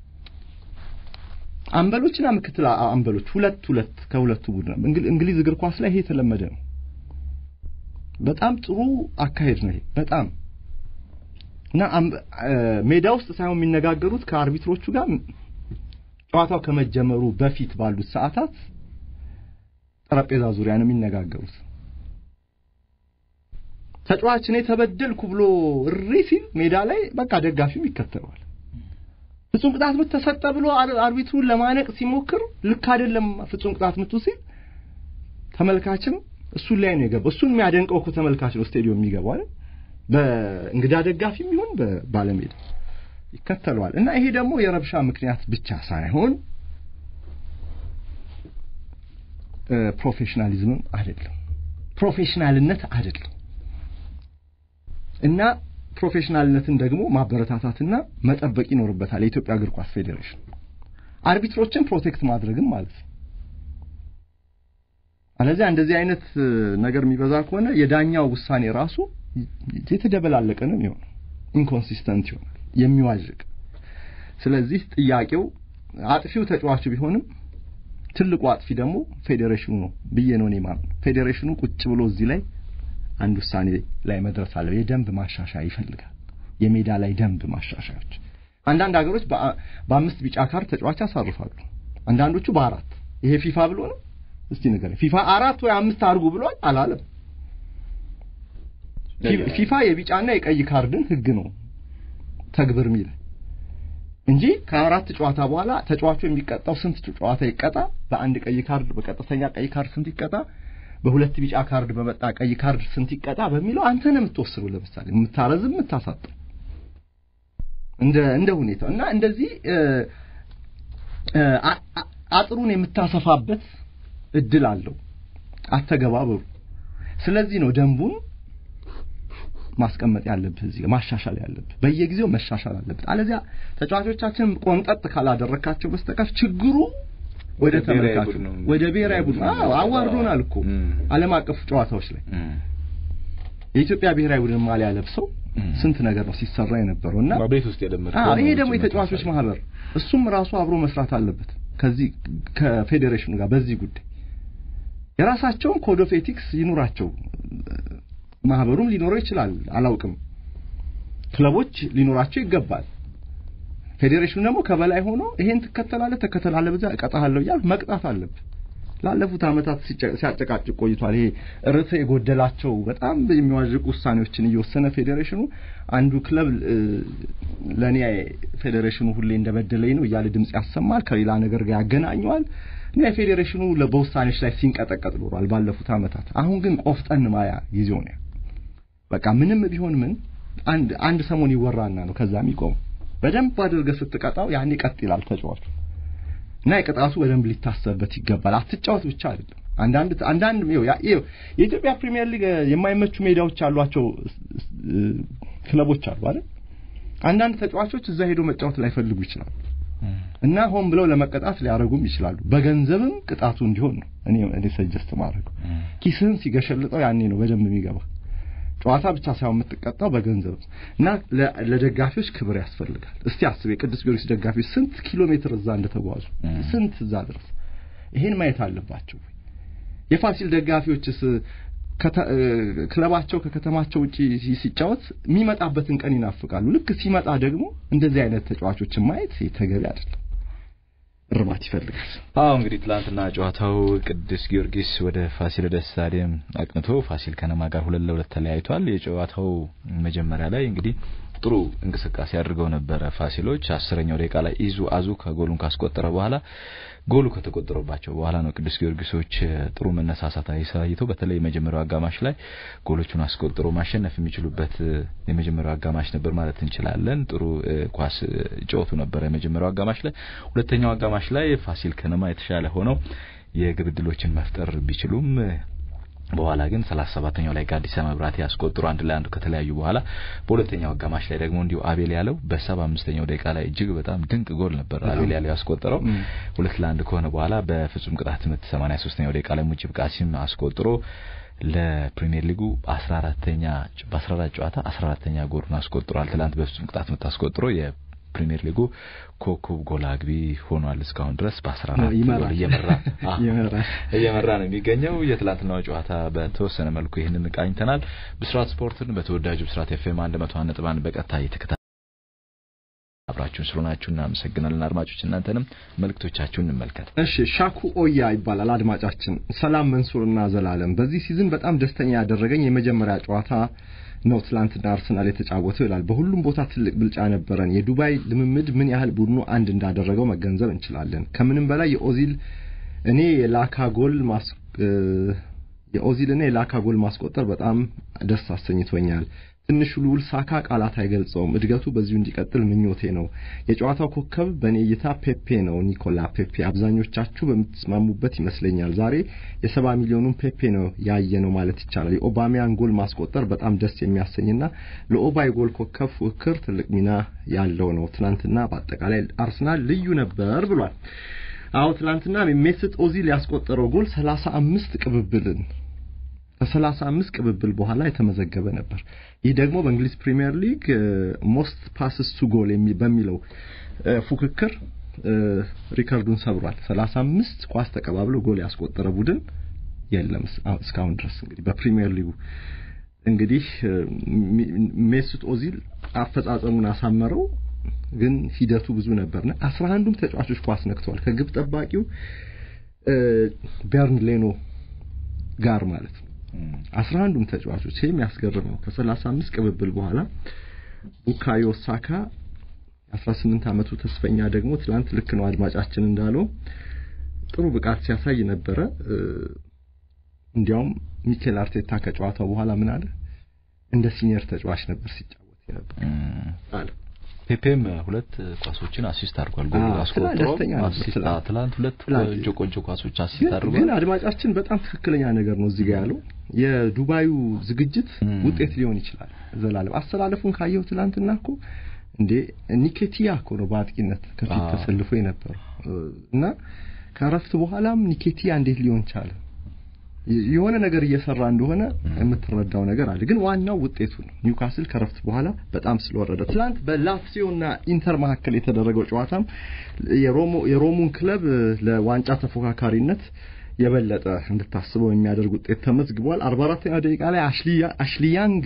አንበሎችና ምክትል አንበሎች ሁለት ሁለት ከሁለቱ ቡድን እንግሊዝ እግር ኳስ ላይ ይሄ የተለመደ ነው። በጣም ጥሩ አካሄድ ነው ይሄ በጣም እና ሜዳ ውስጥ ሳይሆን የሚነጋገሩት ከአርቢትሮቹ ጋር ጨዋታው ከመጀመሩ በፊት ባሉት ሰዓታት ጠረጴዛ ዙሪያ ነው የሚነጋገሩት። ተጫዋች እኔ ተበደልኩ ብሎ እሪ ሲል ሜዳ ላይ በቃ ደጋፊው ይከተለዋል። ፍጹም ቅጣት ምት ተሰጠ ብሎ አርቢትሩን ለማነቅ ሲሞክር ልክ አይደለም ፍጹም ቅጣት ምቱ ሲል ተመልካችም እሱን ላይ ነው የገባው። እሱን የሚያደንቀው እኮ ተመልካች ነው ስቴዲዮም የሚገባው አይደል? በእንግዳ ደጋፊም ይሁን በባለሜዳ ይከተለዋል። እና ይሄ ደግሞ የረብሻ ምክንያት ብቻ ሳይሆን ፕሮፌሽናሊዝምም አይደለም፣ ፕሮፌሽናልነት አይደለም። እና ፕሮፌሽናልነትን ደግሞ ማበረታታትና መጠበቅ ይኖርበታል የኢትዮጵያ እግር ኳስ ፌዴሬሽን አርቢትሮችን ፕሮቴክት ማድረግም ማለት ነው። አለዚያ እንደዚህ አይነት ነገር የሚበዛ ከሆነ የዳኛው ውሳኔ ራሱ የተደበላለቀ ነው የሚሆነው፣ ኢንኮንሲስተንት ይሆናል፣ የሚዋዥቅ። ስለዚህ ጥያቄው አጥፊው ተጫዋቹ ቢሆንም ትልቁ አጥፊ ደግሞ ፌዴሬሽኑ ነው ብዬ ነው እኔ የማምነው። ፌዴሬሽኑ ቁጭ ብሎ እዚህ ላይ አንድ ውሳኔ ላይ መድረስ አለ። የደንብ ማሻሻያ ይፈልጋል። የሜዳ ላይ ደንብ ማሻሻያዎች። አንዳንድ ሀገሮች በአምስት ቢጫ ካርድ ተጫዋች ያሳርፋሉ። አንዳንዶቹ በአራት ይሄ ፊፋ ብሎ ነው እስቲ ንገረኝ። ፊፋ አራት ወይ አምስት አድርጉ ብሏል አላለም። ፊፋ የቢጫና የቀይ ካርድን ህግ ነው ተግብር የሚል እንጂ ከአራት ጨዋታ በኋላ ተጫዋቹ የሚቀጣው ስንት ጨዋታ ይቀጣ፣ በአንድ ቀይ ካርድ በቀጥተኛ ቀይ ካርድ ስንት ይቀጣ፣ በሁለት ቢጫ ካርድ በመጣ ቀይ ካርድ ስንት ይቀጣ በሚለው አንተ ነው የምትወስነው። ለምሳሌ የምታረዝም የምታሳጥር እንደ እንደ ሁኔታው እና እንደዚህ አጥሩን የምታሰፋበት እድል አለው አተገባበሩ። ስለዚህ ነው ደንቡን ማስቀመጥ ያለብህ እዚህ ማሻሻል ያለብህ በየጊዜው መሻሻል አለበት። አለዚያ ተጫዋቾቻችን ቆንጠጥ ካላደረካቸው በስተቀር ችግሩ ወደ ተመልካቹ ወደ ብሔራዊ ቡድን አዎ አዋርዶናል እኮ ዓለም አቀፍ ጨዋታዎች ላይ የኢትዮጵያ ብሔራዊ ቡድን ማሊያ ለብሰው ስንት ነገር ነው ሲሰራ የነበረው እና ቤት ውስጥ የለመድከው አዎ ይሄ ደግሞ የተጫዋቾች ማህበር እሱም ራሱ አብሮ መስራት አለበት ከዚህ ከፌዴሬሽኑ ጋር በዚህ ጉዳይ የራሳቸውን ኮድ ኦፍ ኤቲክስ ይኑራቸው ማህበሩም ሊኖረው ይችላል አላውቅም ክለቦች ሊኖራቸው ይገባል ፌዴሬሽኑ ደግሞ ከበላይ ሆኖ ይሄን ትከተላለህ ተከተላለህ በዛ እቀጣሃለሁ እያልክ መቅጣት አለብህ ላለፉት አመታት ሲያጨቃጭቅ ቆይቷል ይሄ ርዕት የጎደላቸው በጣም የሚዋዥቁ ውሳኔዎችን እየወሰነ ፌዴሬሽኑ አንዱ ክለብ ለእኔ ፌዴሬሽኑ ሁሌ እንደበደለኝ ነው እያለ ድምጽ ያሰማል ከሌላ ነገር ጋር ያገናኘዋል እና የፌዴሬሽኑ በውሳኔዎች ላይ ሲንቀጠቀጥ ኖሯል ባለፉት አመታት አሁን ግን ቆፍጠን ማያ ጊዜው ነው በቃ ምንም ቢሆን ምን አንድ አንድ ሰሞን ይወራና ነው ከዛ የሚቆም በደንብ አድርገህ ስትቀጣው ያኔ ቀጥ ይላል ተጫዋቹ እና የቅጣቱ በደንብ ሊታሰብበት ይገባል አትጫወት ብቻ አይደለም አንዳንድ አንዳንድ ይኸው የኢትዮጵያ ፕሪሚየር ሊግ የማይመቹ ሜዳዎች ያሏቸው ክለቦች አሉ አይደል አንዳንድ ተጫዋቾች እዛ ሄዶ መጫወት ላይፈልጉ ይችላሉ እና ሆን ብለው ለመቀጣት ሊያደርጉም ይችላሉ በገንዘብም ቅጣቱ እንዲሆን ነው እኔ እኔ ሰጀስት ማድረገው ኪስህን ሲገሸልጠው ያኔ ነው በደንብ የሚገባ ጨዋታ ብቻ ሳይሆን የምትቀጣው በገንዘብ እና ለደጋፊዎች ክብር ያስፈልጋል እስቲ አስብ የቅዱስ ጊዮርጊስ ደጋፊዎች ስንት ኪሎ ሜትር እዛ እንደተጓዙ ስንት እዛ ድረስ ይሄን ማየት አለባቸው የፋሲል ደጋፊዎችስ ክለባቸው ከከተማቸው ውጪ ሲጫወት የሚመጣበትን ቀን ይናፍቃሉ ልክ ሲመጣ ደግሞ እንደዚህ አይነት ተጫዋቾችን ማየት ተገቢ አይደለም እርማት ይፈልጋል አዎ እንግዲህ ትላንትና ጨዋታው ቅዱስ ጊዮርጊስ ወደ ፋሲለደስ ስታዲየም አቅንቶ ፋሲል ከነማ ጋር ሁለት ለሁለት ተለያይቷል የጨዋታው መጀመሪያ ላይ እንግዲህ ጥሩ እንቅስቃሴ አድርገው ነበረ ፋሲሎች። አስረኛው ደቂቃ ላይ ኢዙ አዙ ከጎሉን ካስቆጠረ በኋላ ጎሉ ከተቆጠረባቸው በኋላ ነው ቅዱስ ጊዮርጊሶች ጥሩ መነሳሳት አሳይተው በተለይ የመጀመሪያው አጋማሽ ላይ ጎሎቹን አስቆጥሮ ማሸነፍ የሚችሉበት የመጀመሪያው አጋማሽ ነበር ማለት እንችላለን። ጥሩ ኳስ ጨዋቱ ነበረ የመጀመሪያው አጋማሽ ላይ። ሁለተኛው አጋማሽ ላይ ፋሲል ከነማ የተሻለ ሆነው የግብ ዕድሎችን መፍጠር ቢችሉም በኋላ ግን ሰላሳ ሰባተኛው ላይ ጋዲሳ መብራት ያስቆጥሩ አንድ ላይ አንዱ ከተለያዩ በኋላ በሁለተኛው አጋማሽ ላይ ደግሞ እንዲሁ አቤል ያለው በሰባ አምስተኛው ደቂቃ ላይ እጅግ በጣም ድንቅ ጎል ነበር አቤል ያለው ያስቆጠረው ሁለት ለአንድ ከሆነ በኋላ በፍጹም ቅጣት ምት ሰማኒያ ሶስተኛው ደቂቃ ላይ ሙጂብ ቃሲም አስቆጥሮ ለፕሪሚየር ሊጉ 14ተኛ በ14 ጨዋታ 14ተኛ ጎሉን አስቆጥሯል። ትላንት በፍጹም ቅጣት ምት አስቆጥሮ የፕሪሚየር ሊጉ ኮከብ ጎል አግቢ ሆኗል። እስካሁን ድረስ በ14 ጎል እየመራ እየመራ ነው የሚገኘው። የትላንትናው ጨዋታ በተወሰነ መልኩ ይህንን ቃኝተናል። ብስራት ስፖርትን በተወዳጁ ብስራት ኤፍኤም 101.1 በቀጥታ እየተከታተላችሁ አብራችሁን ስለሆናችሁ እናመሰግናለን። አድማጮች እናንተንም መልእክቶቻችሁን እንመልከት። እሺ ሻኩ ኦያ ይባላል አድማጫችን። ሰላም መንሱርና ዘላለም፣ በዚህ ሲዝን በጣም ደስተኛ ያደረገኝ የመጀመሪያ ጨዋታ ነው ትላንትና አርሰናል የተጫወተው ይላል። በሁሉም ቦታ ትልቅ ብልጫ ነበረን። የዱባይ ልምምድ ምን ያህል ቡድኑ አንድ እንዳደረገው መገንዘብ እንችላለን። ከምንም በላይ የኦዚል እኔ የላካ ጎል ማስ የኦዚል እኔ የላካ ጎል ማስቆጠር በጣም ደስ አሰኝቶኛል። ትንሹ ልዑል ሳካ ቃላት አይገልጸውም። እድገቱ በዚሁ እንዲቀጥል ምኞቴ ነው። የጨዋታው ኮከብ በእኔ እይታ ፔፔ ነው፣ ኒኮላ ፔፔ። አብዛኞቻችሁ በምትስማሙበት ይመስለኛል። ዛሬ የሰባ ሚሊዮኑን ፔፔ ነው ያየ ነው ማለት ይቻላል። የኦባሚያን ጎል ማስቆጠር በጣም ደስ የሚያሰኝና ለኦባ የጎል ኮከብ ፉክክር ትልቅ ሚና ያለው ነው። ትናንትና በአጠቃላይ አርሰናል ልዩ ነበር ብሏል። አዎ ትናንትና ሜስት ኦዚል ያስቆጠረው ጎል ሰላሳ አምስት ቅብብልን ከሰላሳ አምስት ቅብብል በኋላ የተመዘገበ ነበር። ይህ ደግሞ በእንግሊዝ ፕሪሚየር ሊግ ሞስት ፓስስ ቱ ጎል በሚለው ፉክክር ሪከርዱን ሰብሯል። ሰላሳ አምስት ኳስ ተቀባብሎ ጎል ያስቆጠረ ቡድን የለም እስካሁን ድረስ እንግዲህ በፕሪሚየር ሊጉ እንግዲህ ሜሱት ኦዚል አፈጻጸሙን አሳመረው፣ ግን ሂደቱ ብዙ ነበርና አስራ አንዱም ተጫዋቾች ኳስ ነክተዋል ከግብ ጠባቂው ቤርን ሌኖ ጋር ማለት ነው። አስራ አንዱም ተጫዋቾች ይሄ የሚያስገርም ነው። ከሰላሳ አምስት ቅብብል በኋላ ቡካዮ ሳካ አስራ ስምንት ዓመቱ ተስፈኛ ደግሞ ትላንት ልክ ነው አድማጫችን እንዳለው ጥሩ ብቃት ሲያሳይ ነበረ። እንዲያውም ሚኬል አርቴታ ከጨዋታው በኋላ ምን አለ? እንደ ሲኒየር ተጫዋች ነበር ሲጫወት ነበር አለ። ፔፔም ሁለት ኳሶችን አሲስት አድርጓል። ጎል አስቆጥሮ አሲስት ትላንት ሁለት ቆንጆ ቆንጆ ኳሶች አሲስት አድርጓል። ግን አድማጫችን በጣም ትክክለኛ ነገር ነው እዚህ ጋር ያለው የዱባዩ ዝግጅት ውጤት ሊሆን ይችላል። ዘላለም አስተላለፉን ካየው ትላንትና እኮ እንዴ ኒኬቲያ እኮ ነው በአጥቂነት ከፊት ተሰልፎ የነበረው እና ከረፍት በኋላም ኒኬቲያ እንዴት ሊሆን ቻለ? የሆነ ነገር እየሰራ እንደሆነ የምትረዳው ነገር አለ። ግን ዋናው ውጤቱ ነው። ኒውካስል ከረፍት በኋላ በጣም ስለወረደ ትላንት በላትሲዮና ኢንተር መካከል የተደረገው ጨዋታም የሮሞ የሮሙን ክለብ ለዋንጫ ተፎካካሪነት የበለጠ እንድታስበው የሚያደርግ ውጤት ተመዝግቧል። 44ኛው ደቂቃ ላይ አሽሊያንግ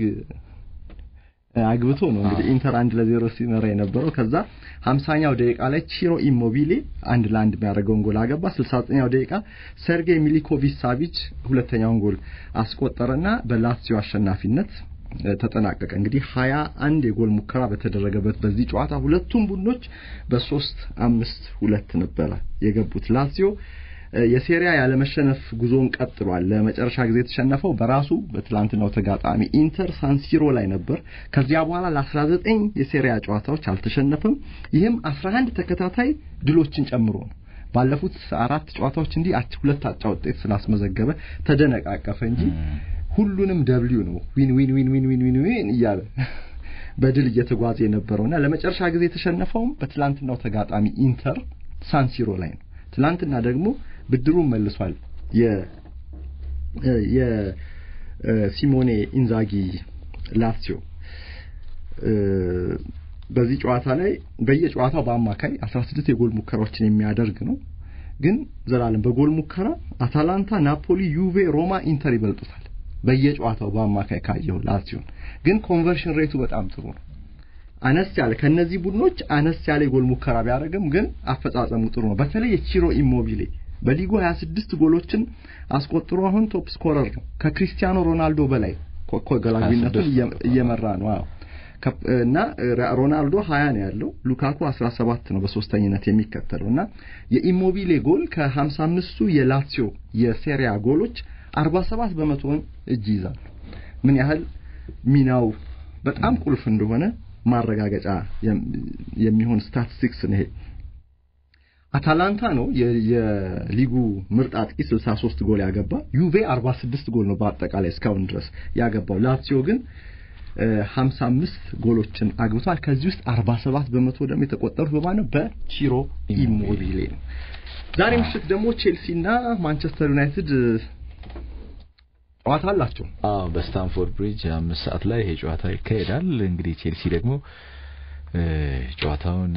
አግብቶ ነው እንግዲህ ኢንተር አንድ ለዜሮ ሲመራ የነበረው። ከዛ 50ኛው ደቂቃ ላይ ቺሮ ኢሞቢሌ አንድ ለአንድ የሚያደርገውን ጎል አገባ። 69ኛው ደቂቃ ሰርጌይ ሚሊኮቪች ሳቪች ሁለተኛውን ጎል አስቆጠረና በላትሲዮ አሸናፊነት ተጠናቀቀ። እንግዲህ ሀያ አንድ የጎል ሙከራ በተደረገበት በዚህ ጨዋታ ሁለቱም ቡድኖች በሶስት አምስት ሁለት ነበረ የገቡት። ላትሲዮ የሴሪያ ያለመሸነፍ ጉዞውን ቀጥሏል። ለመጨረሻ ጊዜ የተሸነፈው በራሱ በትላንትናው ተጋጣሚ ኢንተር ሳንሲሮ ላይ ነበር። ከዚያ በኋላ ለ19 የሴሪያ ጨዋታዎች አልተሸነፈም። ይህም 11 ተከታታይ ድሎችን ጨምሮ ነው። ባለፉት አራት ጨዋታዎች እንዲህ ሁለት አቻ ውጤት ስላስመዘገበ ተደነቃቀፈ እንጂ ሁሉንም ደብሊው ነው ዊን ዊን ዊን ዊን ዊን ዊን ዊን እያለ በድል እየተጓዘ የነበረውና ለመጨረሻ ጊዜ የተሸነፈውም በትላንትናው ተጋጣሚ ኢንተር ሳንሲሮ ላይ ነው። ትላንትና ደግሞ ብድሩን መልሷል። የ የሲሞኔ ኢንዛጊ ላትሲዮ በዚህ ጨዋታ ላይ በየጨዋታው በአማካይ 16 የጎል ሙከራዎችን የሚያደርግ ነው። ግን ዘላለም በጎል ሙከራ አታላንታ፣ ናፖሊ፣ ዩቬ፣ ሮማ፣ ኢንተር ይበልጡታል። በየጨዋታው በአማካይ ካየው ላትሲዮን ግን ኮንቨርሽን ሬቱ በጣም ጥሩ ነው። አነስ ያለ ከነዚህ ቡድኖች አነስ ያለ የጎል ሙከራ ቢያደርግም ግን አፈጻጸሙ ጥሩ ነው። በተለይ የቺሮ ኢሞቢሌ በሊጉ 26 ጎሎችን አስቆጥሮ አሁን ቶፕ ስኮረር ነው። ከክሪስቲያኖ ሮናልዶ በላይ ጎል አግቢነቱን እየመራ ነው። አዎ እና ሮናልዶ 20 ነው ያለው፣ ሉካኩ 17 ነው በሶስተኝነት የሚከተለው እና የኢሞቢሌ ጎል ከ55ቱ የላትሲዮ የሴሪያ ጎሎች 47 በመቶውን እጅ ይዛሉ። ምን ያህል ሚናው በጣም ቁልፍ እንደሆነ ማረጋገጫ የሚሆን ስታቲስቲክስ ነው ይሄ። አታላንታ ነው የሊጉ ምርጥ አጥቂ 63 ጎል ያገባ። ዩቬ 46 ጎል ነው በአጠቃላይ እስካሁን ድረስ ያገባው። ላትሲዮ ግን 55 ጎሎችን አግብቷል። ከዚህ ውስጥ 47 በመቶ ደግሞ የተቆጠሩት በማን ነው? በቺሮ ኢሞቢሌ ነው። ዛሬ ምሽት ደግሞ ቼልሲና ማንቸስተር ዩናይትድ ጨዋታ አላቸው። አዎ በስታንፎርድ ብሪጅ አምስት ሰዓት ላይ ይሄ ጨዋታ ይካሄዳል። እንግዲህ ቼልሲ ደግሞ ጨዋታውን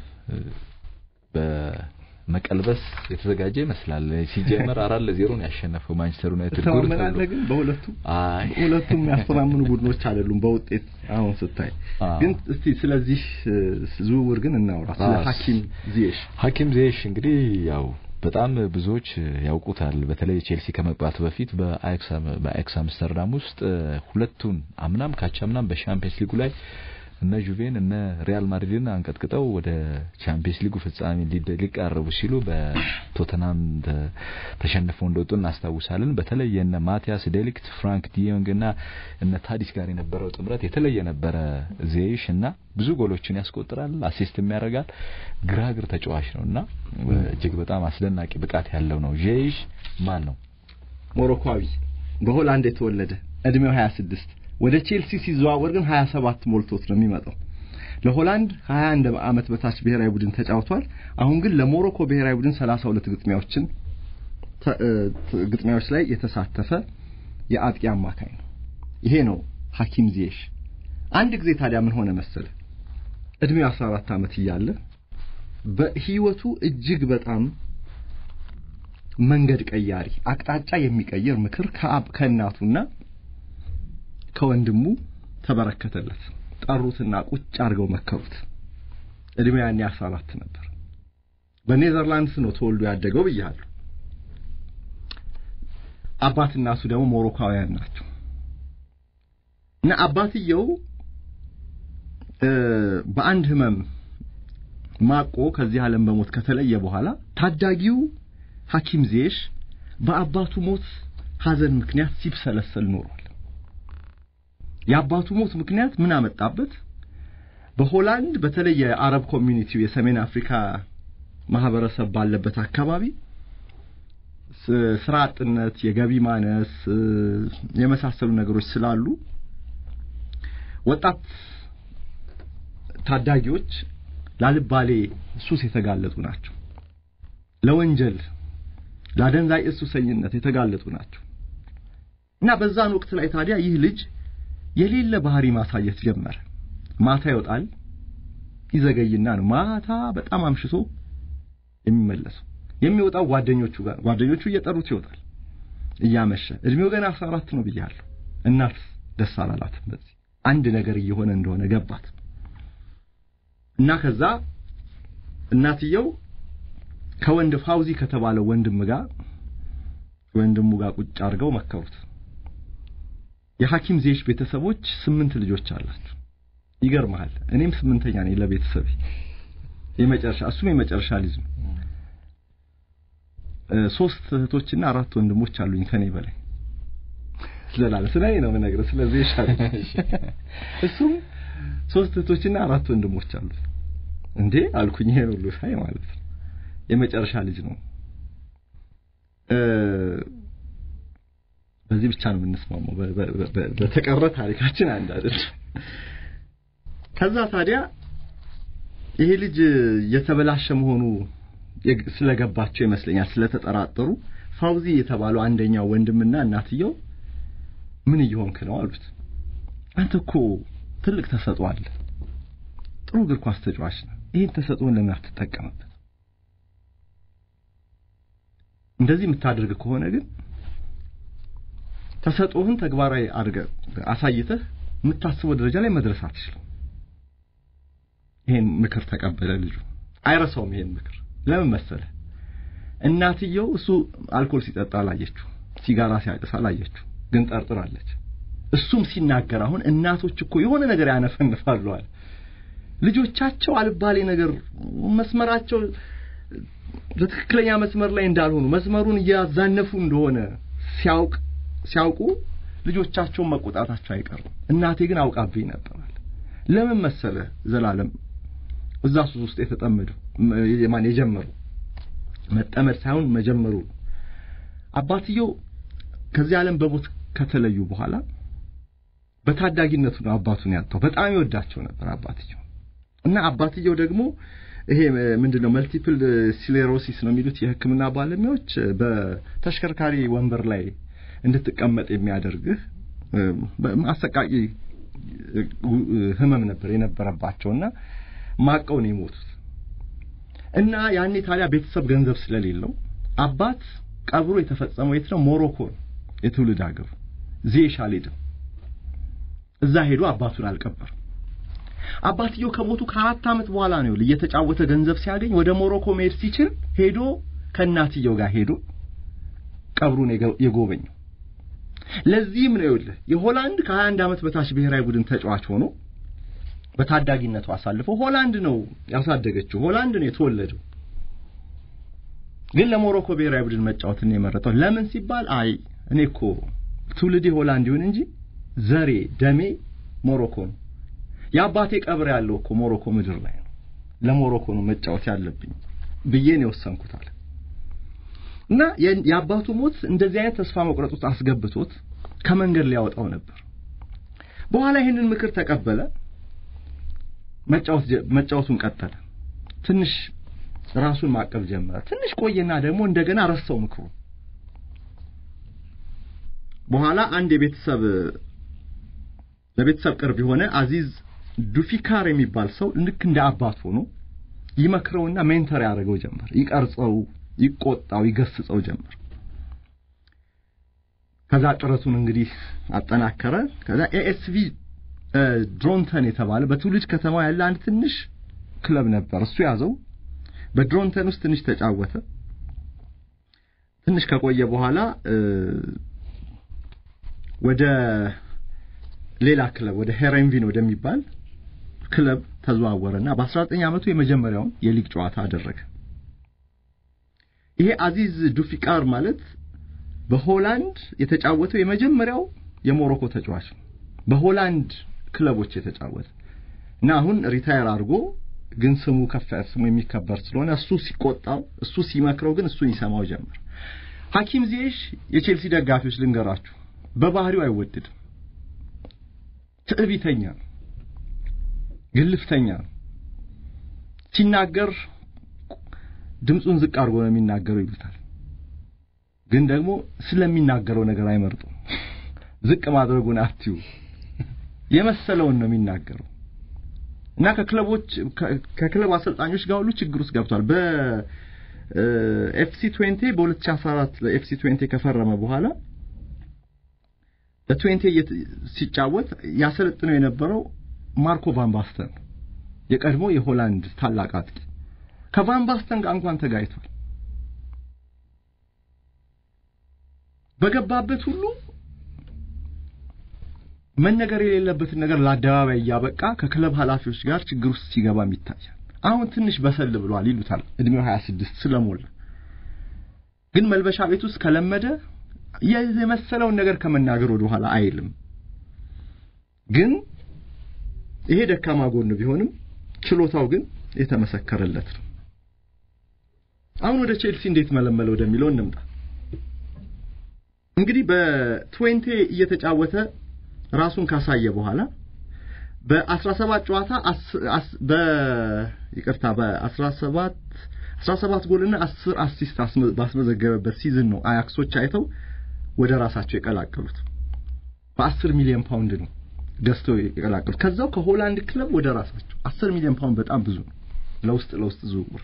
በመቀልበስ የተዘጋጀ ይመስላል። ሲጀመር አራት ለዜሮ ነው ያሸነፈው ማንቸስተር ዩናይትድ። ጉድ ትተማመናለህ ግን በሁለቱ አይ ሁለቱም የሚያስተማምኑ ቡድኖች አይደሉም በውጤት አሁን ስታይ። ግን እስቲ ስለዚህ ዝውውር ግን እናውራ ስለ ሐኪም ዚየሽ። ሐኪም ዚየሽ እንግዲህ ያው በጣም ብዙዎች ያውቁታል። በተለይ ቼልሲ ከመግባቱ በፊት በአያክስ አምስተርዳም ውስጥ ሁለቱን አምናም ካቻምናም በሻምፒየንስ ሊጉ ላይ እነ ጁቬን እነ ሪያል ማድሪድን አንቀጥቅጠው ወደ ቻምፒየንስ ሊጉ ፍጻሜ ሊቃረቡ ሲሉ በቶተናም ተሸንፈው እንደወጡ እናስታውሳለን። በተለይ የነ ማቲያስ ዴሊክት፣ ፍራንክ ዲዮንግ እና እነ ታዲስ ጋር የነበረው ጥምረት የተለየ ነበረ። ዜይሽ እና ብዙ ጎሎችን ያስቆጥራል፣ አሲስትም ያደርጋል። ግራግር ተጫዋች ነው እና እጅግ በጣም አስደናቂ ብቃት ያለው ነው። ዜይሽ ማን ነው? ሞሮኳዊ በሆላንድ የተወለደ እድሜው 26 ወደ ቼልሲ ሲዘዋወር ግን 27 ሞልቶት ነው የሚመጣው። ለሆላንድ 21 ዓመት በታች ብሔራዊ ቡድን ተጫውቷል። አሁን ግን ለሞሮኮ ብሔራዊ ቡድን 32 ግጥሚያዎችን ግጥሚያዎች ላይ የተሳተፈ የአጥቂ አማካኝ ነው። ይሄ ነው ሐኪም ዚየሽ። አንድ ጊዜ ታዲያ ምን ሆነ መሰለ እድሜው 14 ዓመት እያለ በህይወቱ እጅግ በጣም መንገድ ቀያሪ አቅጣጫ የሚቀይር ምክር ከእናቱና ከወንድሙ ተበረከተለት። ጠሩትና ቁጭ አድርገው መከሩት። እድሜው ያኔ 14 ነበር። በኔዘርላንድስ ነው ተወልዶ ያደገው ብያለሁ። አባት እናቱ ደግሞ ሞሮካውያን ናቸው እና አባትየው በአንድ ህመም ማቆ ከዚህ ዓለም በሞት ከተለየ በኋላ ታዳጊው ሐኪም ዚየሽ በአባቱ ሞት ሐዘን ምክንያት ሲብሰለሰል ኖሯል። የአባቱ ሞት ምክንያት ምን አመጣበት? በሆላንድ በተለይ የአረብ ኮሚኒቲው የሰሜን አፍሪካ ማህበረሰብ ባለበት አካባቢ ስራ አጥነት፣ የገቢ ማነስ የመሳሰሉ ነገሮች ስላሉ ወጣት ታዳጊዎች ላልባሌ ሱስ የተጋለጡ ናቸው። ለወንጀል፣ ለአደንዛዥ እጽ ሱሰኝነት የተጋለጡ ናቸው እና በዛን ወቅት ላይ ታዲያ ይህ ልጅ የሌለ ባህሪ ማሳየት ጀመረ። ማታ ይወጣል፣ ይዘገይና ነው ማታ በጣም አምሽቶ የሚመለሰው። የሚወጣው ጓደኞቹ ጋር ጓደኞቹ እየጠሩት ይወጣል እያመሸ። እድሜው ገና 14 ነው ብያለሁ። እናት ደስ አላላትም። በዚህ አንድ ነገር እየሆነ እንደሆነ ገባት እና ከዛ እናትየው ከወንድ ፋውዚ ከተባለው ወንድም ጋር ወንድሙ ጋር ቁጭ አድርገው መከሩት። የሐኪም ዚየሽ ቤተሰቦች ስምንት ልጆች አላቸው። ይገርመሃል፣ እኔም ስምንተኛ ነኝ ለቤተሰቤ የመጨረሻ እሱም የመጨረሻ ልጅ ነው። ሶስት እህቶችና አራት ወንድሞች አሉኝ ከኔ በላይ ስለላለ ስለኔ ነው የምነግርህ። ስለዚህ ይሻል እሱም ሶስት እህቶችና አራት ወንድሞች አሉት። እንዴ አልኩኝ። ይሄን ሁሉ ሳይ ማለት ነው የመጨረሻ ልጅ ነው። በዚህ ብቻ ነው የምንስማማው። በተቀረ ታሪካችን አንድ አይደለም። ከዛ ታዲያ ይሄ ልጅ የተበላሸ መሆኑ ስለገባቸው ይመስለኛል ስለተጠራጠሩ ፋውዚ የተባለው አንደኛው ወንድምና እናትየው ምን እየሆንክ ነው አሉት። አንተ እኮ ትልቅ ተሰጥኦ አለ፣ ጥሩ እግር ኳስ ተጫዋች ነው። ይህን ተሰጥኦን ለምን አትጠቀምበት? እንደዚህ የምታደርግ ከሆነ ግን ተሰጥኦህን ተግባራዊ አድርገህ አሳይተህ የምታስበው ደረጃ ላይ መድረስ አትችልም። ይሄን ምክር ተቀበለ ልጁ። አይረሳውም ይሄን ምክር። ለምን መሰለ? እናትየው እሱ አልኮል ሲጠጣ አላየችው፣ ሲጋራ ሲያጨስ አላየችው፣ ግን ጠርጥራለች። እሱም ሲናገር አሁን እናቶች እኮ የሆነ ነገር ያነፈንፋሉ አለ። ልጆቻቸው አልባሌ ነገር መስመራቸው በትክክለኛ መስመር ላይ እንዳልሆኑ መስመሩን እያዛነፉ እንደሆነ ሲያውቅ ሲያውቁ ልጆቻቸውን መቆጣታቸው አይቀርም። እናቴ ግን አውቃብኝ ነበራል። ለምን መሰለ ዘላለም እዛ ሱስ ውስጥ የተጠመዱ ማን የጀመሩ መጠመድ ሳይሆን መጀመሩ አባትየው ከዚህ ዓለም በሞት ከተለዩ በኋላ በታዳጊነቱ ነው አባቱን ያጣው። በጣም ይወዳቸው ነበር አባትየው እና አባትየው ደግሞ ይሄ ምንድነው መልቲፕል ሲሌሮሲስ ነው የሚሉት የሕክምና ባለሙያዎች በተሽከርካሪ ወንበር ላይ እንድትቀመጥ የሚያደርግህ አሰቃቂ ህመም ነበር የነበረባቸውና ማቀው ነው የሞቱት። እና ያኔ ታዲያ ቤተሰብ ገንዘብ ስለሌለው አባት ቀብሩ የተፈጸመው የት ነው? ሞሮኮ ነው የትውልድ ሀገሩ። ዜሽ አልሄድም። እዛ ሄዶ አባቱን አልቀበርም። አባትየው ከሞቱ ከአራት ዓመት በኋላ ነው እየተጫወተ ገንዘብ ሲያገኝ ወደ ሞሮኮ መሄድ ሲችል ሄዶ ከእናትየው ጋር ሄዶ ቀብሩን የጎበኘው። ለዚህም ነው ይኸውልህ የሆላንድ ከ21 ዓመት በታች ብሔራዊ ቡድን ተጫዋች ሆኖ በታዳጊነቱ አሳልፈው ሆላንድ ነው ያሳደገችው፣ ሆላንድ ነው የተወለደው። ግን ለሞሮኮ ብሔራዊ ቡድን መጫወትን የመረጠው ለምን ሲባል አይ እኔ እኮ ትውልዴ ሆላንድ ይሁን እንጂ ዘሬ ደሜ ሞሮኮ ነው። የአባቴ ቀብር ያለው እኮ ሞሮኮ ምድር ላይ ነው። ለሞሮኮ ነው መጫወት ያለብኝ ብዬ ነው የወሰንኩት አለ እና የአባቱ ሞት እንደዚህ አይነት ተስፋ መቁረጥ ውስጥ አስገብቶት ከመንገድ ሊያወጣው ነበር። በኋላ ይህንን ምክር ተቀበለ። መጫወት መጫወቱን ቀጠለ። ትንሽ ራሱን ማቀብ ጀመረ። ትንሽ ቆየና ደግሞ እንደገና ረሳው ምክሩ። በኋላ አንድ የቤተሰብ ለቤተሰብ ቅርብ የሆነ አዚዝ ዱፊካር የሚባል ሰው ልክ እንደ አባት ሆኖ ይመክረውና ሜንተር ያደርገው ጀመር። ይቀርጸው፣ ይቆጣው፣ ይገስጸው ጀመር። ከዛ ጥረቱን እንግዲህ አጠናከረ። ከዛ ኤኤስቪ ድሮንተን የተባለ በትውልድ ከተማው ያለ አንድ ትንሽ ክለብ ነበር። እሱ ያዘው። በድሮንተን ውስጥ ትንሽ ተጫወተ። ትንሽ ከቆየ በኋላ ወደ ሌላ ክለብ ወደ ሄረንቪን ወደሚባል ክለብ ተዘዋወረና በ19 ዓመቱ የመጀመሪያውን የሊግ ጨዋታ አደረገ። ይሄ አዚዝ ዱፊቃር ማለት በሆላንድ የተጫወተው የመጀመሪያው የሞሮኮ ተጫዋች ነው። በሆላንድ ክለቦች የተጫወተ እና አሁን ሪታየር አድርጎ ግን ስሙ ከፍ ስሙ የሚከበር ስለሆነ እሱ ሲቆጣው እሱ ሲመክረው ግን እሱን ይሰማው ጀመር። ሐኪም ዚየሽ የቼልሲ ደጋፊዎች ልንገራችሁ፣ በባህሪው አይወደድም። ትዕቢተኛ ነው፣ ግልፍተኛ ነው። ሲናገር ድምፁን ዝቅ አድርጎ ነው የሚናገረው ይሉታል። ግን ደግሞ ስለሚናገረው ነገር አይመርጡም። ዝቅ ማድረጉን አትዩ የመሰለውን ነው የሚናገረው እና ከክለቦች ከክለብ አሰልጣኞች ጋር ሁሉ ችግር ውስጥ ገብቷል። በኤፍሲ 20 በ2014 ለኤፍሲ 20 ከፈረመ በኋላ ለትዌንቴ ሲጫወት ያሰለጥነው የነበረው ማርኮ ቫን ባስተን የቀድሞ የሆላንድ ታላቅ አጥቂ ከቫን ባስተን ጋር እንኳን ተጋይቷል። በገባበት ሁሉ መነገር የሌለበትን ነገር ለአደባባይ እያበቃ ከክለብ ኃላፊዎች ጋር ችግር ውስጥ ሲገባም ይታያል። አሁን ትንሽ በሰል ብሏል ይሉታል፣ እድሜው 26 ስለሞላ። ግን መልበሻ ቤት ውስጥ ከለመደ የመሰለውን ነገር ከመናገር ወደ ኋላ አይልም። ግን ይሄ ደካማ ጎን ቢሆንም ችሎታው ግን የተመሰከረለት ነው። አሁን ወደ ቼልሲ እንዴት መለመለ ወደሚለው እንምጣ። እንግዲህ በትዌንቴ እየተጫወተ ራሱን ካሳየ በኋላ በ17 ጨዋታ በ ይቅርታ በ17 17 ጎልና 10 አሲስት ባስመዘገበበት ሲዝን ነው አያክሶች አይተው ወደ ራሳቸው የቀላቀሉት። በ10 ሚሊዮን ፓውንድ ነው ገዝተው የቀላቀሉት። ከዛው ከሆላንድ ክለብ ወደ ራሳቸው 10 ሚሊዮን ፓውንድ በጣም ብዙ ነው ለውስጥ ለውስጥ ዝውውር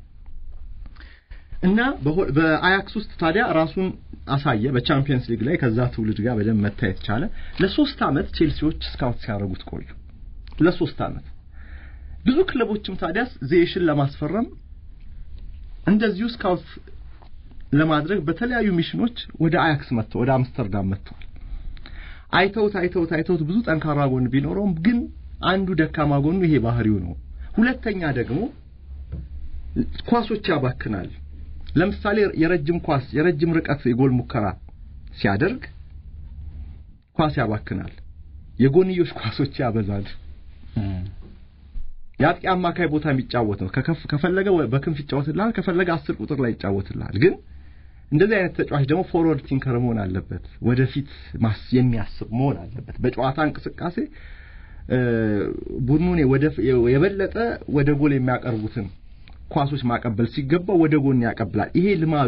እና በአያክስ ውስጥ ታዲያ ራሱን አሳየ። በቻምፒየንስ ሊግ ላይ ከዛ ትውልድ ጋር በደንብ መታየት ቻለ። ለሶስት ዓመት ቼልሲዎች ስካውት ሲያደርጉት ቆዩ። ለሶስት ዓመት ብዙ ክለቦችም ታዲያ ዜሽን ለማስፈረም እንደዚሁ ስካውት ለማድረግ በተለያዩ ሚሽኖች ወደ አያክስ መጥተው ወደ አምስተርዳም መጥተዋል። አይተውት አይተውት አይተውት ብዙ ጠንካራ ጎን ቢኖረውም ግን አንዱ ደካማ ጎኑ ይሄ ባህሪው ነው። ሁለተኛ ደግሞ ኳሶች ያባክናል። ለምሳሌ የረጅም ኳስ የረጅም ርቀት የጎል ሙከራ ሲያደርግ ኳስ ያባክናል። የጎንዮሽ ኳሶች ያበዛል። የአጥቂ አማካይ ቦታ የሚጫወት ነው። ከከፍ ከፈለገ በክንፍ ይጫወትልሃል፣ ከፈለገ አስር ቁጥር ላይ ይጫወትልሃል። ግን እንደዚህ አይነት ተጫዋች ደግሞ ፎርወርድ ቲንከር መሆን አለበት። ወደፊት ማስ የሚያስብ መሆን አለበት። በጨዋታ እንቅስቃሴ ቡድኑን የበለጠ ወደ ጎል የሚያቀርቡትን ኳሶች ማቀበል ሲገባው ወደ ጎን ያቀብላል። ይሄ ልማዱ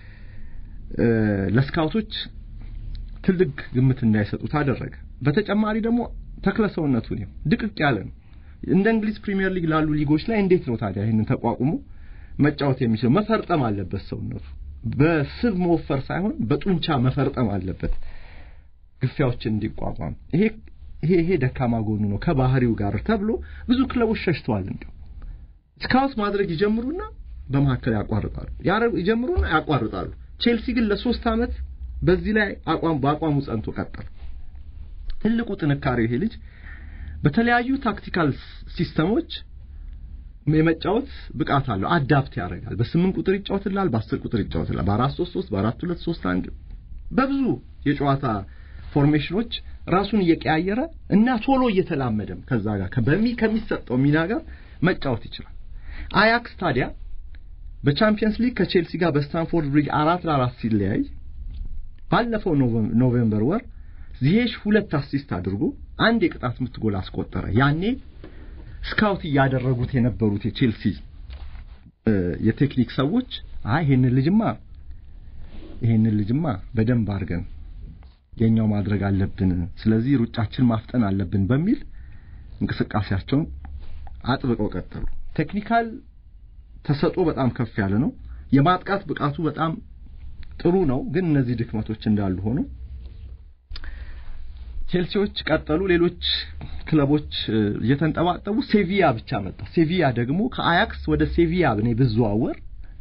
ለስካውቶች ትልቅ ግምት እንዳይሰጡት አደረገ። በተጨማሪ ደግሞ ተክለ ሰውነቱ ነው ድቅቅ ያለ ነው። እንደ እንግሊዝ ፕሪሚየር ሊግ ላሉ ሊጎች ላይ እንዴት ነው ታዲያ ይህንን ተቋቁሞ መጫወት የሚችለው? መፈርጠም አለበት ሰውነቱ በስብ መወፈር ሳይሆን በጡንቻ መፈርጠም አለበት ግፊያዎችን እንዲቋቋም። ይሄ ይሄ ይሄ ደካማ ጎኑ ነው ከባህሪው ጋር ተብሎ ብዙ ክለቦች ሸሽተዋል። እንዲሁ ስካውት ማድረግ ይጀምሩና በመካከል ያቋርጣሉ፣ ይጀምሩና ያቋርጣሉ። ቼልሲ ግን ለሶስት ዓመት በዚህ ላይ አቋም በአቋሙ ጸንቶ ቀጠለ። ትልቁ ጥንካሬው ይሄ ልጅ በተለያዩ ታክቲካል ሲስተሞች የመጫወት ብቃት አለው። አዳፕት ያደርጋል። በስምንት ቁጥር ይጫወትላል፣ በአስር ቁጥር ይጫወትላል፣ በአራት ሶስት ሶስት በአራት ሁለት ሶስት አንድ በብዙ የጨዋታ ፎርሜሽኖች ራሱን እየቀያየረ እና ቶሎ እየተላመደም ከዛ ጋር በሚ ከሚሰጠው ሚና ጋር መጫወት ይችላል። አያክስ ታዲያ በቻምፒየንስ ሊግ ከቼልሲ ጋር በስታንፎርድ ብሪጅ አራት ለአራት ሲለያይ ባለፈው ኖቬምበር ወር ዚሄሽ ሁለት አሲስት አድርጎ አንድ የቅጣት ምት ጎል አስቆጠረ። ያኔ ስካውት እያደረጉት የነበሩት የቼልሲ የቴክኒክ ሰዎች አይ ይሄንን ልጅማ ይሄንን ልጅማ በደንብ አድርገን የኛው ማድረግ አለብን፣ ስለዚህ ሩጫችን ማፍጠን አለብን በሚል እንቅስቃሴያቸውን አጥብቀው ቀጠሉ። ቴክኒካል ተሰጥኦ በጣም ከፍ ያለ ነው። የማጥቃት ብቃቱ በጣም ጥሩ ነው። ግን እነዚህ ድክመቶች እንዳሉ ሆኖ ቼልሲዎች ቀጠሉ። ሌሎች ክለቦች እየተንጠባጠቡ ሴቪያ ብቻ መጣ። ሴቪያ ደግሞ ከአያክስ ወደ ሴቪያ እኔ ብዘዋወር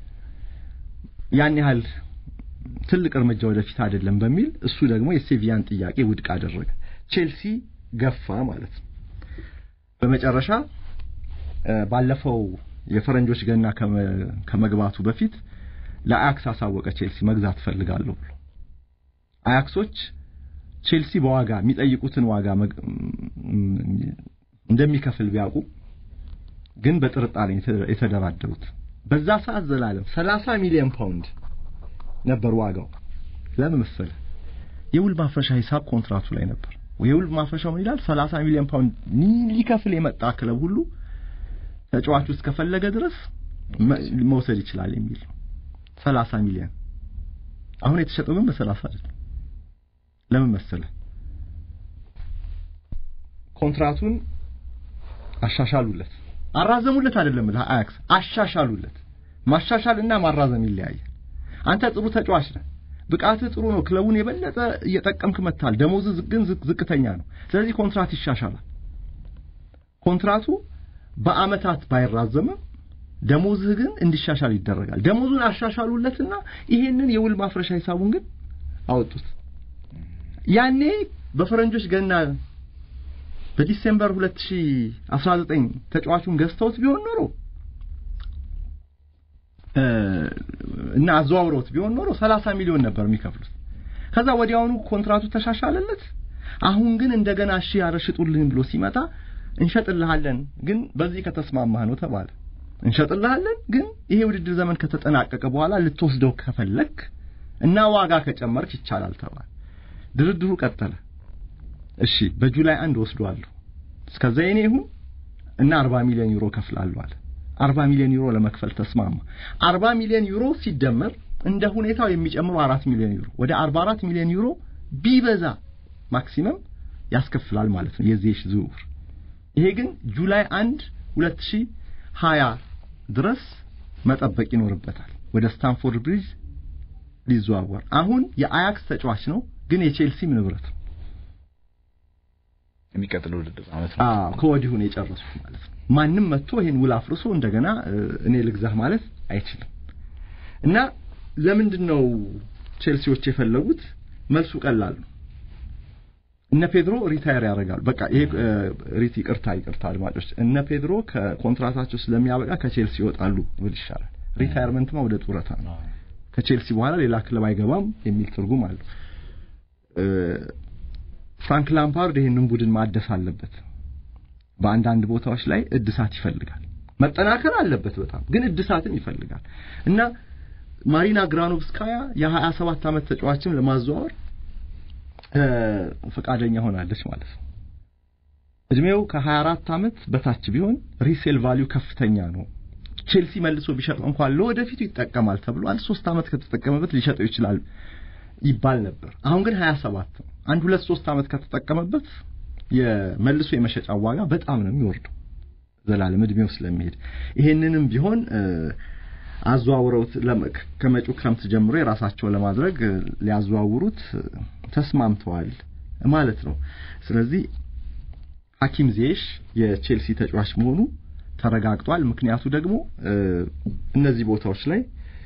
ያን ያህል ትልቅ እርምጃ ወደፊት አይደለም በሚል እሱ ደግሞ የሴቪያን ጥያቄ ውድቅ አደረገ። ቼልሲ ገፋ ማለት ነው። በመጨረሻ ባለፈው የፈረንጆች ገና ከመግባቱ በፊት ለአያክስ አሳወቀ ቼልሲ መግዛት ፈልጋለሁ ብሎ አያክሶች ቼልሲ በዋጋ የሚጠይቁትን ዋጋ እንደሚከፍል ቢያውቁ ግን በጥርጣሬ የተደራደሩት በዛ ሰዓት ዘላለም 30 ሚሊዮን ፓውንድ ነበር ዋጋው። ለምን መሰለ? የውል ማፍረሻ ሂሳብ ኮንትራቱ ላይ ነበር። የውል ማፍረሻው ምን ይላል? 30 ሚሊዮን ፓውንድ ሊከፍል የመጣ ክለብ ሁሉ ተጫዋቹ እስከፈለገ ድረስ መውሰድ ይችላል የሚል 30 ሚሊዮን። አሁን የተሸጠው ግን በ30 አይደለም። ለምን መሰለ? ኮንትራቱን አሻሻሉለት። አራዘሙለት አይደለም ለአያክስ አሻሻሉለት። ማሻሻልና ማራዘም ይለያያል። አንተ ጥሩ ተጫዋች ነህ፣ ብቃትህ ጥሩ ነው፣ ክለቡን የበለጠ እየጠቀምክ መጥታል። ደሞዝህ ግን ዝቅተኛ ነው። ስለዚህ ኮንትራት ይሻሻላል። ኮንትራቱ በአመታት ባይራዘምም ደሞዝህ ግን እንዲሻሻል ይደረጋል። ደሞዙን አሻሻሉለትና ይሄንን የውል ማፍረሻ ሂሳቡን ግን አወጡት። ያኔ በፈረንጆች ገና በዲሴምበር 2019 ተጫዋቹን ገዝተውት ቢሆን ኖሮ እና አዘዋውረውት ቢሆን ኖሮ 30 ሚሊዮን ነበር የሚከፍሉት። ከዛ ወዲያውኑ ኮንትራቱ ተሻሻለለት። አሁን ግን እንደገና እሺ ያረሽጡልኝ ብሎ ሲመጣ እንሸጥልሃለን፣ ግን በዚህ ከተስማማህ ነው ተባለ። እንሸጥልሃለን፣ ግን ይሄ ውድድር ዘመን ከተጠናቀቀ በኋላ ልትወስደው ከፈለክ እና ዋጋ ከጨመርክ ይቻላል ተባለ። ድርድሩ ቀጠለ። እሺ በጁላይ አንድ ወስዷለሁ፣ እስከዛ የኔ ይሁን እና 40 ሚሊዮን ዩሮ ከፍላለሁ አለ። 40 ሚሊዮን ዩሮ ለመክፈል ተስማማ። 40 ሚሊዮን ዩሮ ሲደመር እንደ ሁኔታው የሚጨምሩ 4 ሚሊዮን ዩሮ ወደ 44 ሚሊዮን ዩሮ ቢበዛ ማክሲመም ያስከፍላል ማለት ነው የዚህ ዝውውር። ይሄ ግን ጁላይ 1 2020 ድረስ መጠበቅ ይኖርበታል ወደ ስታንፎርድ ብሪጅ ሊዘዋወር። አሁን የአያክስ ተጫዋች ነው፣ ግን የቼልሲም ንብረት ነው። የሚቀጥለው ውድድር ዓመት ነው። አዎ ከወዲሁ ነው የጨረሱት ማለት ነው። ማንም መጥቶ ይሄን ውል አፍርሶ እንደገና እኔ ልግዛህ ማለት አይችልም። እና ለምንድን ነው ቼልሲዎች የፈለጉት? መልሱ ቀላል ነው። እነ ፔድሮ ሪታየር ያደርጋሉ። በቃ ይሄ ሪት ይቅርታ ይቅርታ አድማጮች፣ እነ ፔድሮ ከኮንትራታቸው ስለሚያበቃ ከቼልሲ ይወጣሉ ብል ይሻላል። ሪታየርመንትማ ወደ ጡረታ ነው። ከቼልሲ በኋላ ሌላ ክለብ አይገባም የሚል ትርጉም አለው። ፍራንክ ላምፓርድ ይህንን ቡድን ማደስ አለበት። በአንዳንድ ቦታዎች ላይ እድሳት ይፈልጋል። መጠናከር አለበት በጣም ግን እድሳትም ይፈልጋል እና ማሪና ግራኖቭስካያ የሀያ ሰባት ዓመት ተጫዋችም ለማዘዋወር ፈቃደኛ ሆናለች ማለት ነው። እድሜው ከ24 ዓመት በታች ቢሆን ሪሴል ቫሊዩ ከፍተኛ ነው። ቼልሲ መልሶ ቢሸጠው እንኳን ለወደፊቱ ይጠቀማል ተብሎ አንድ ሶስት ዓመት ከተጠቀመበት ሊሸጠው ይችላል ይባል ነበር። አሁን ግን 27 ነው። አንድ ሁለት ሶስት ዓመት ከተጠቀመበት የመልሶ የመሸጫ ዋጋ በጣም ነው የሚወርደው ዘላለም እድሜው ስለሚሄድ ይሄንንም ቢሆን አዘዋውረውት ከመጪው ክረምት ጀምሮ የራሳቸው ለማድረግ ሊያዘዋውሩት ተስማምተዋል ማለት ነው። ስለዚህ ሐኪም ዚየሽ የቼልሲ ተጫዋች መሆኑ ተረጋግጧል። ምክንያቱ ደግሞ እነዚህ ቦታዎች ላይ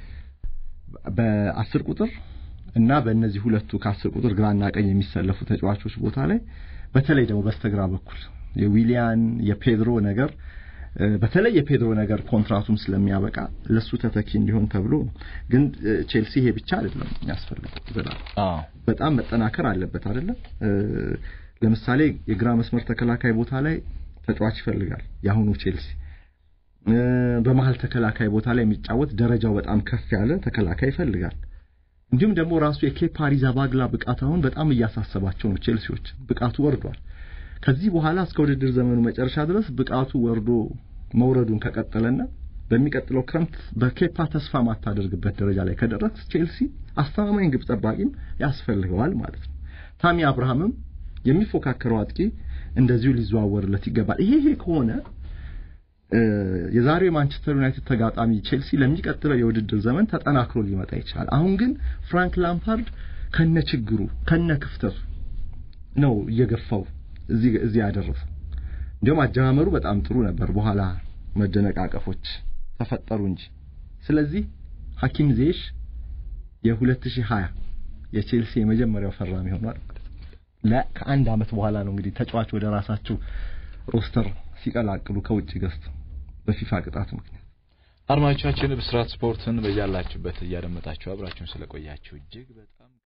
በአስር ቁጥር እና በእነዚህ ሁለቱ ከአስር ቁጥር ግራና ቀኝ የሚሰለፉ ተጫዋቾች ቦታ ላይ በተለይ ደግሞ በስተግራ በኩል የዊሊያን የፔድሮ ነገር በተለይ የፔድሮ ነገር ኮንትራቱም ስለሚያበቃ ለሱ ተተኪ እንዲሆን ተብሎ ግን ቼልሲ ይሄ ብቻ አይደለም የሚያስፈልገው ዘላ በጣም መጠናከር አለበት አይደለም ለምሳሌ የግራ መስመር ተከላካይ ቦታ ላይ ተጫዋች ይፈልጋል የአሁኑ ቼልሲ በመሀል ተከላካይ ቦታ ላይ የሚጫወት ደረጃው በጣም ከፍ ያለ ተከላካይ ይፈልጋል እንዲሁም ደግሞ ራሱ የኬፓ አሪዛባግላ ብቃት አሁን በጣም እያሳሰባቸው ነው ቼልሲዎች ብቃቱ ወርዷል ከዚህ በኋላ እስከ ውድድር ዘመኑ መጨረሻ ድረስ ብቃቱ ወርዶ መውረዱን ከቀጠለና በሚቀጥለው ክረምት በኬፓ ተስፋ ማታደርግበት ደረጃ ላይ ከደረስ ቼልሲ አስተማማኝ ግብ ጠባቂም ያስፈልገዋል ማለት ነው ታሚ አብርሃምም የሚፎካከረው አጥቂ እንደዚሁ ሊዘዋወርለት ይገባል ይሄ ይሄ ከሆነ የዛሬው የማንቸስተር ዩናይትድ ተጋጣሚ ቼልሲ ለሚቀጥለው የውድድር ዘመን ተጠናክሮ ሊመጣ ይችላል አሁን ግን ፍራንክ ላምፓርድ ከነ ችግሩ ከነ ክፍተቱ ነው እየገፋው እዚህ እዚህ ያደረሰው እንዲሁም አጀማመሩ በጣም ጥሩ ነበር በኋላ መደነቃቀፎች ተፈጠሩ እንጂ ስለዚህ ሐኪም ዜሽ የ2020 የቼልሲ የመጀመሪያው ፈራሚ ሆኗል ከአንድ አመት በኋላ ነው እንግዲህ ተጫዋች ወደ ራሳቸው ሮስተር ሲቀላቅሉ ከውጭ ገዝተው በፊፋ ቅጣት ምክንያት አድማጮቻችን ብስራት ስፖርትን በያላችሁበት እያደመጣችሁ አብራችሁን ስለቆያችሁ እጅግ በጣም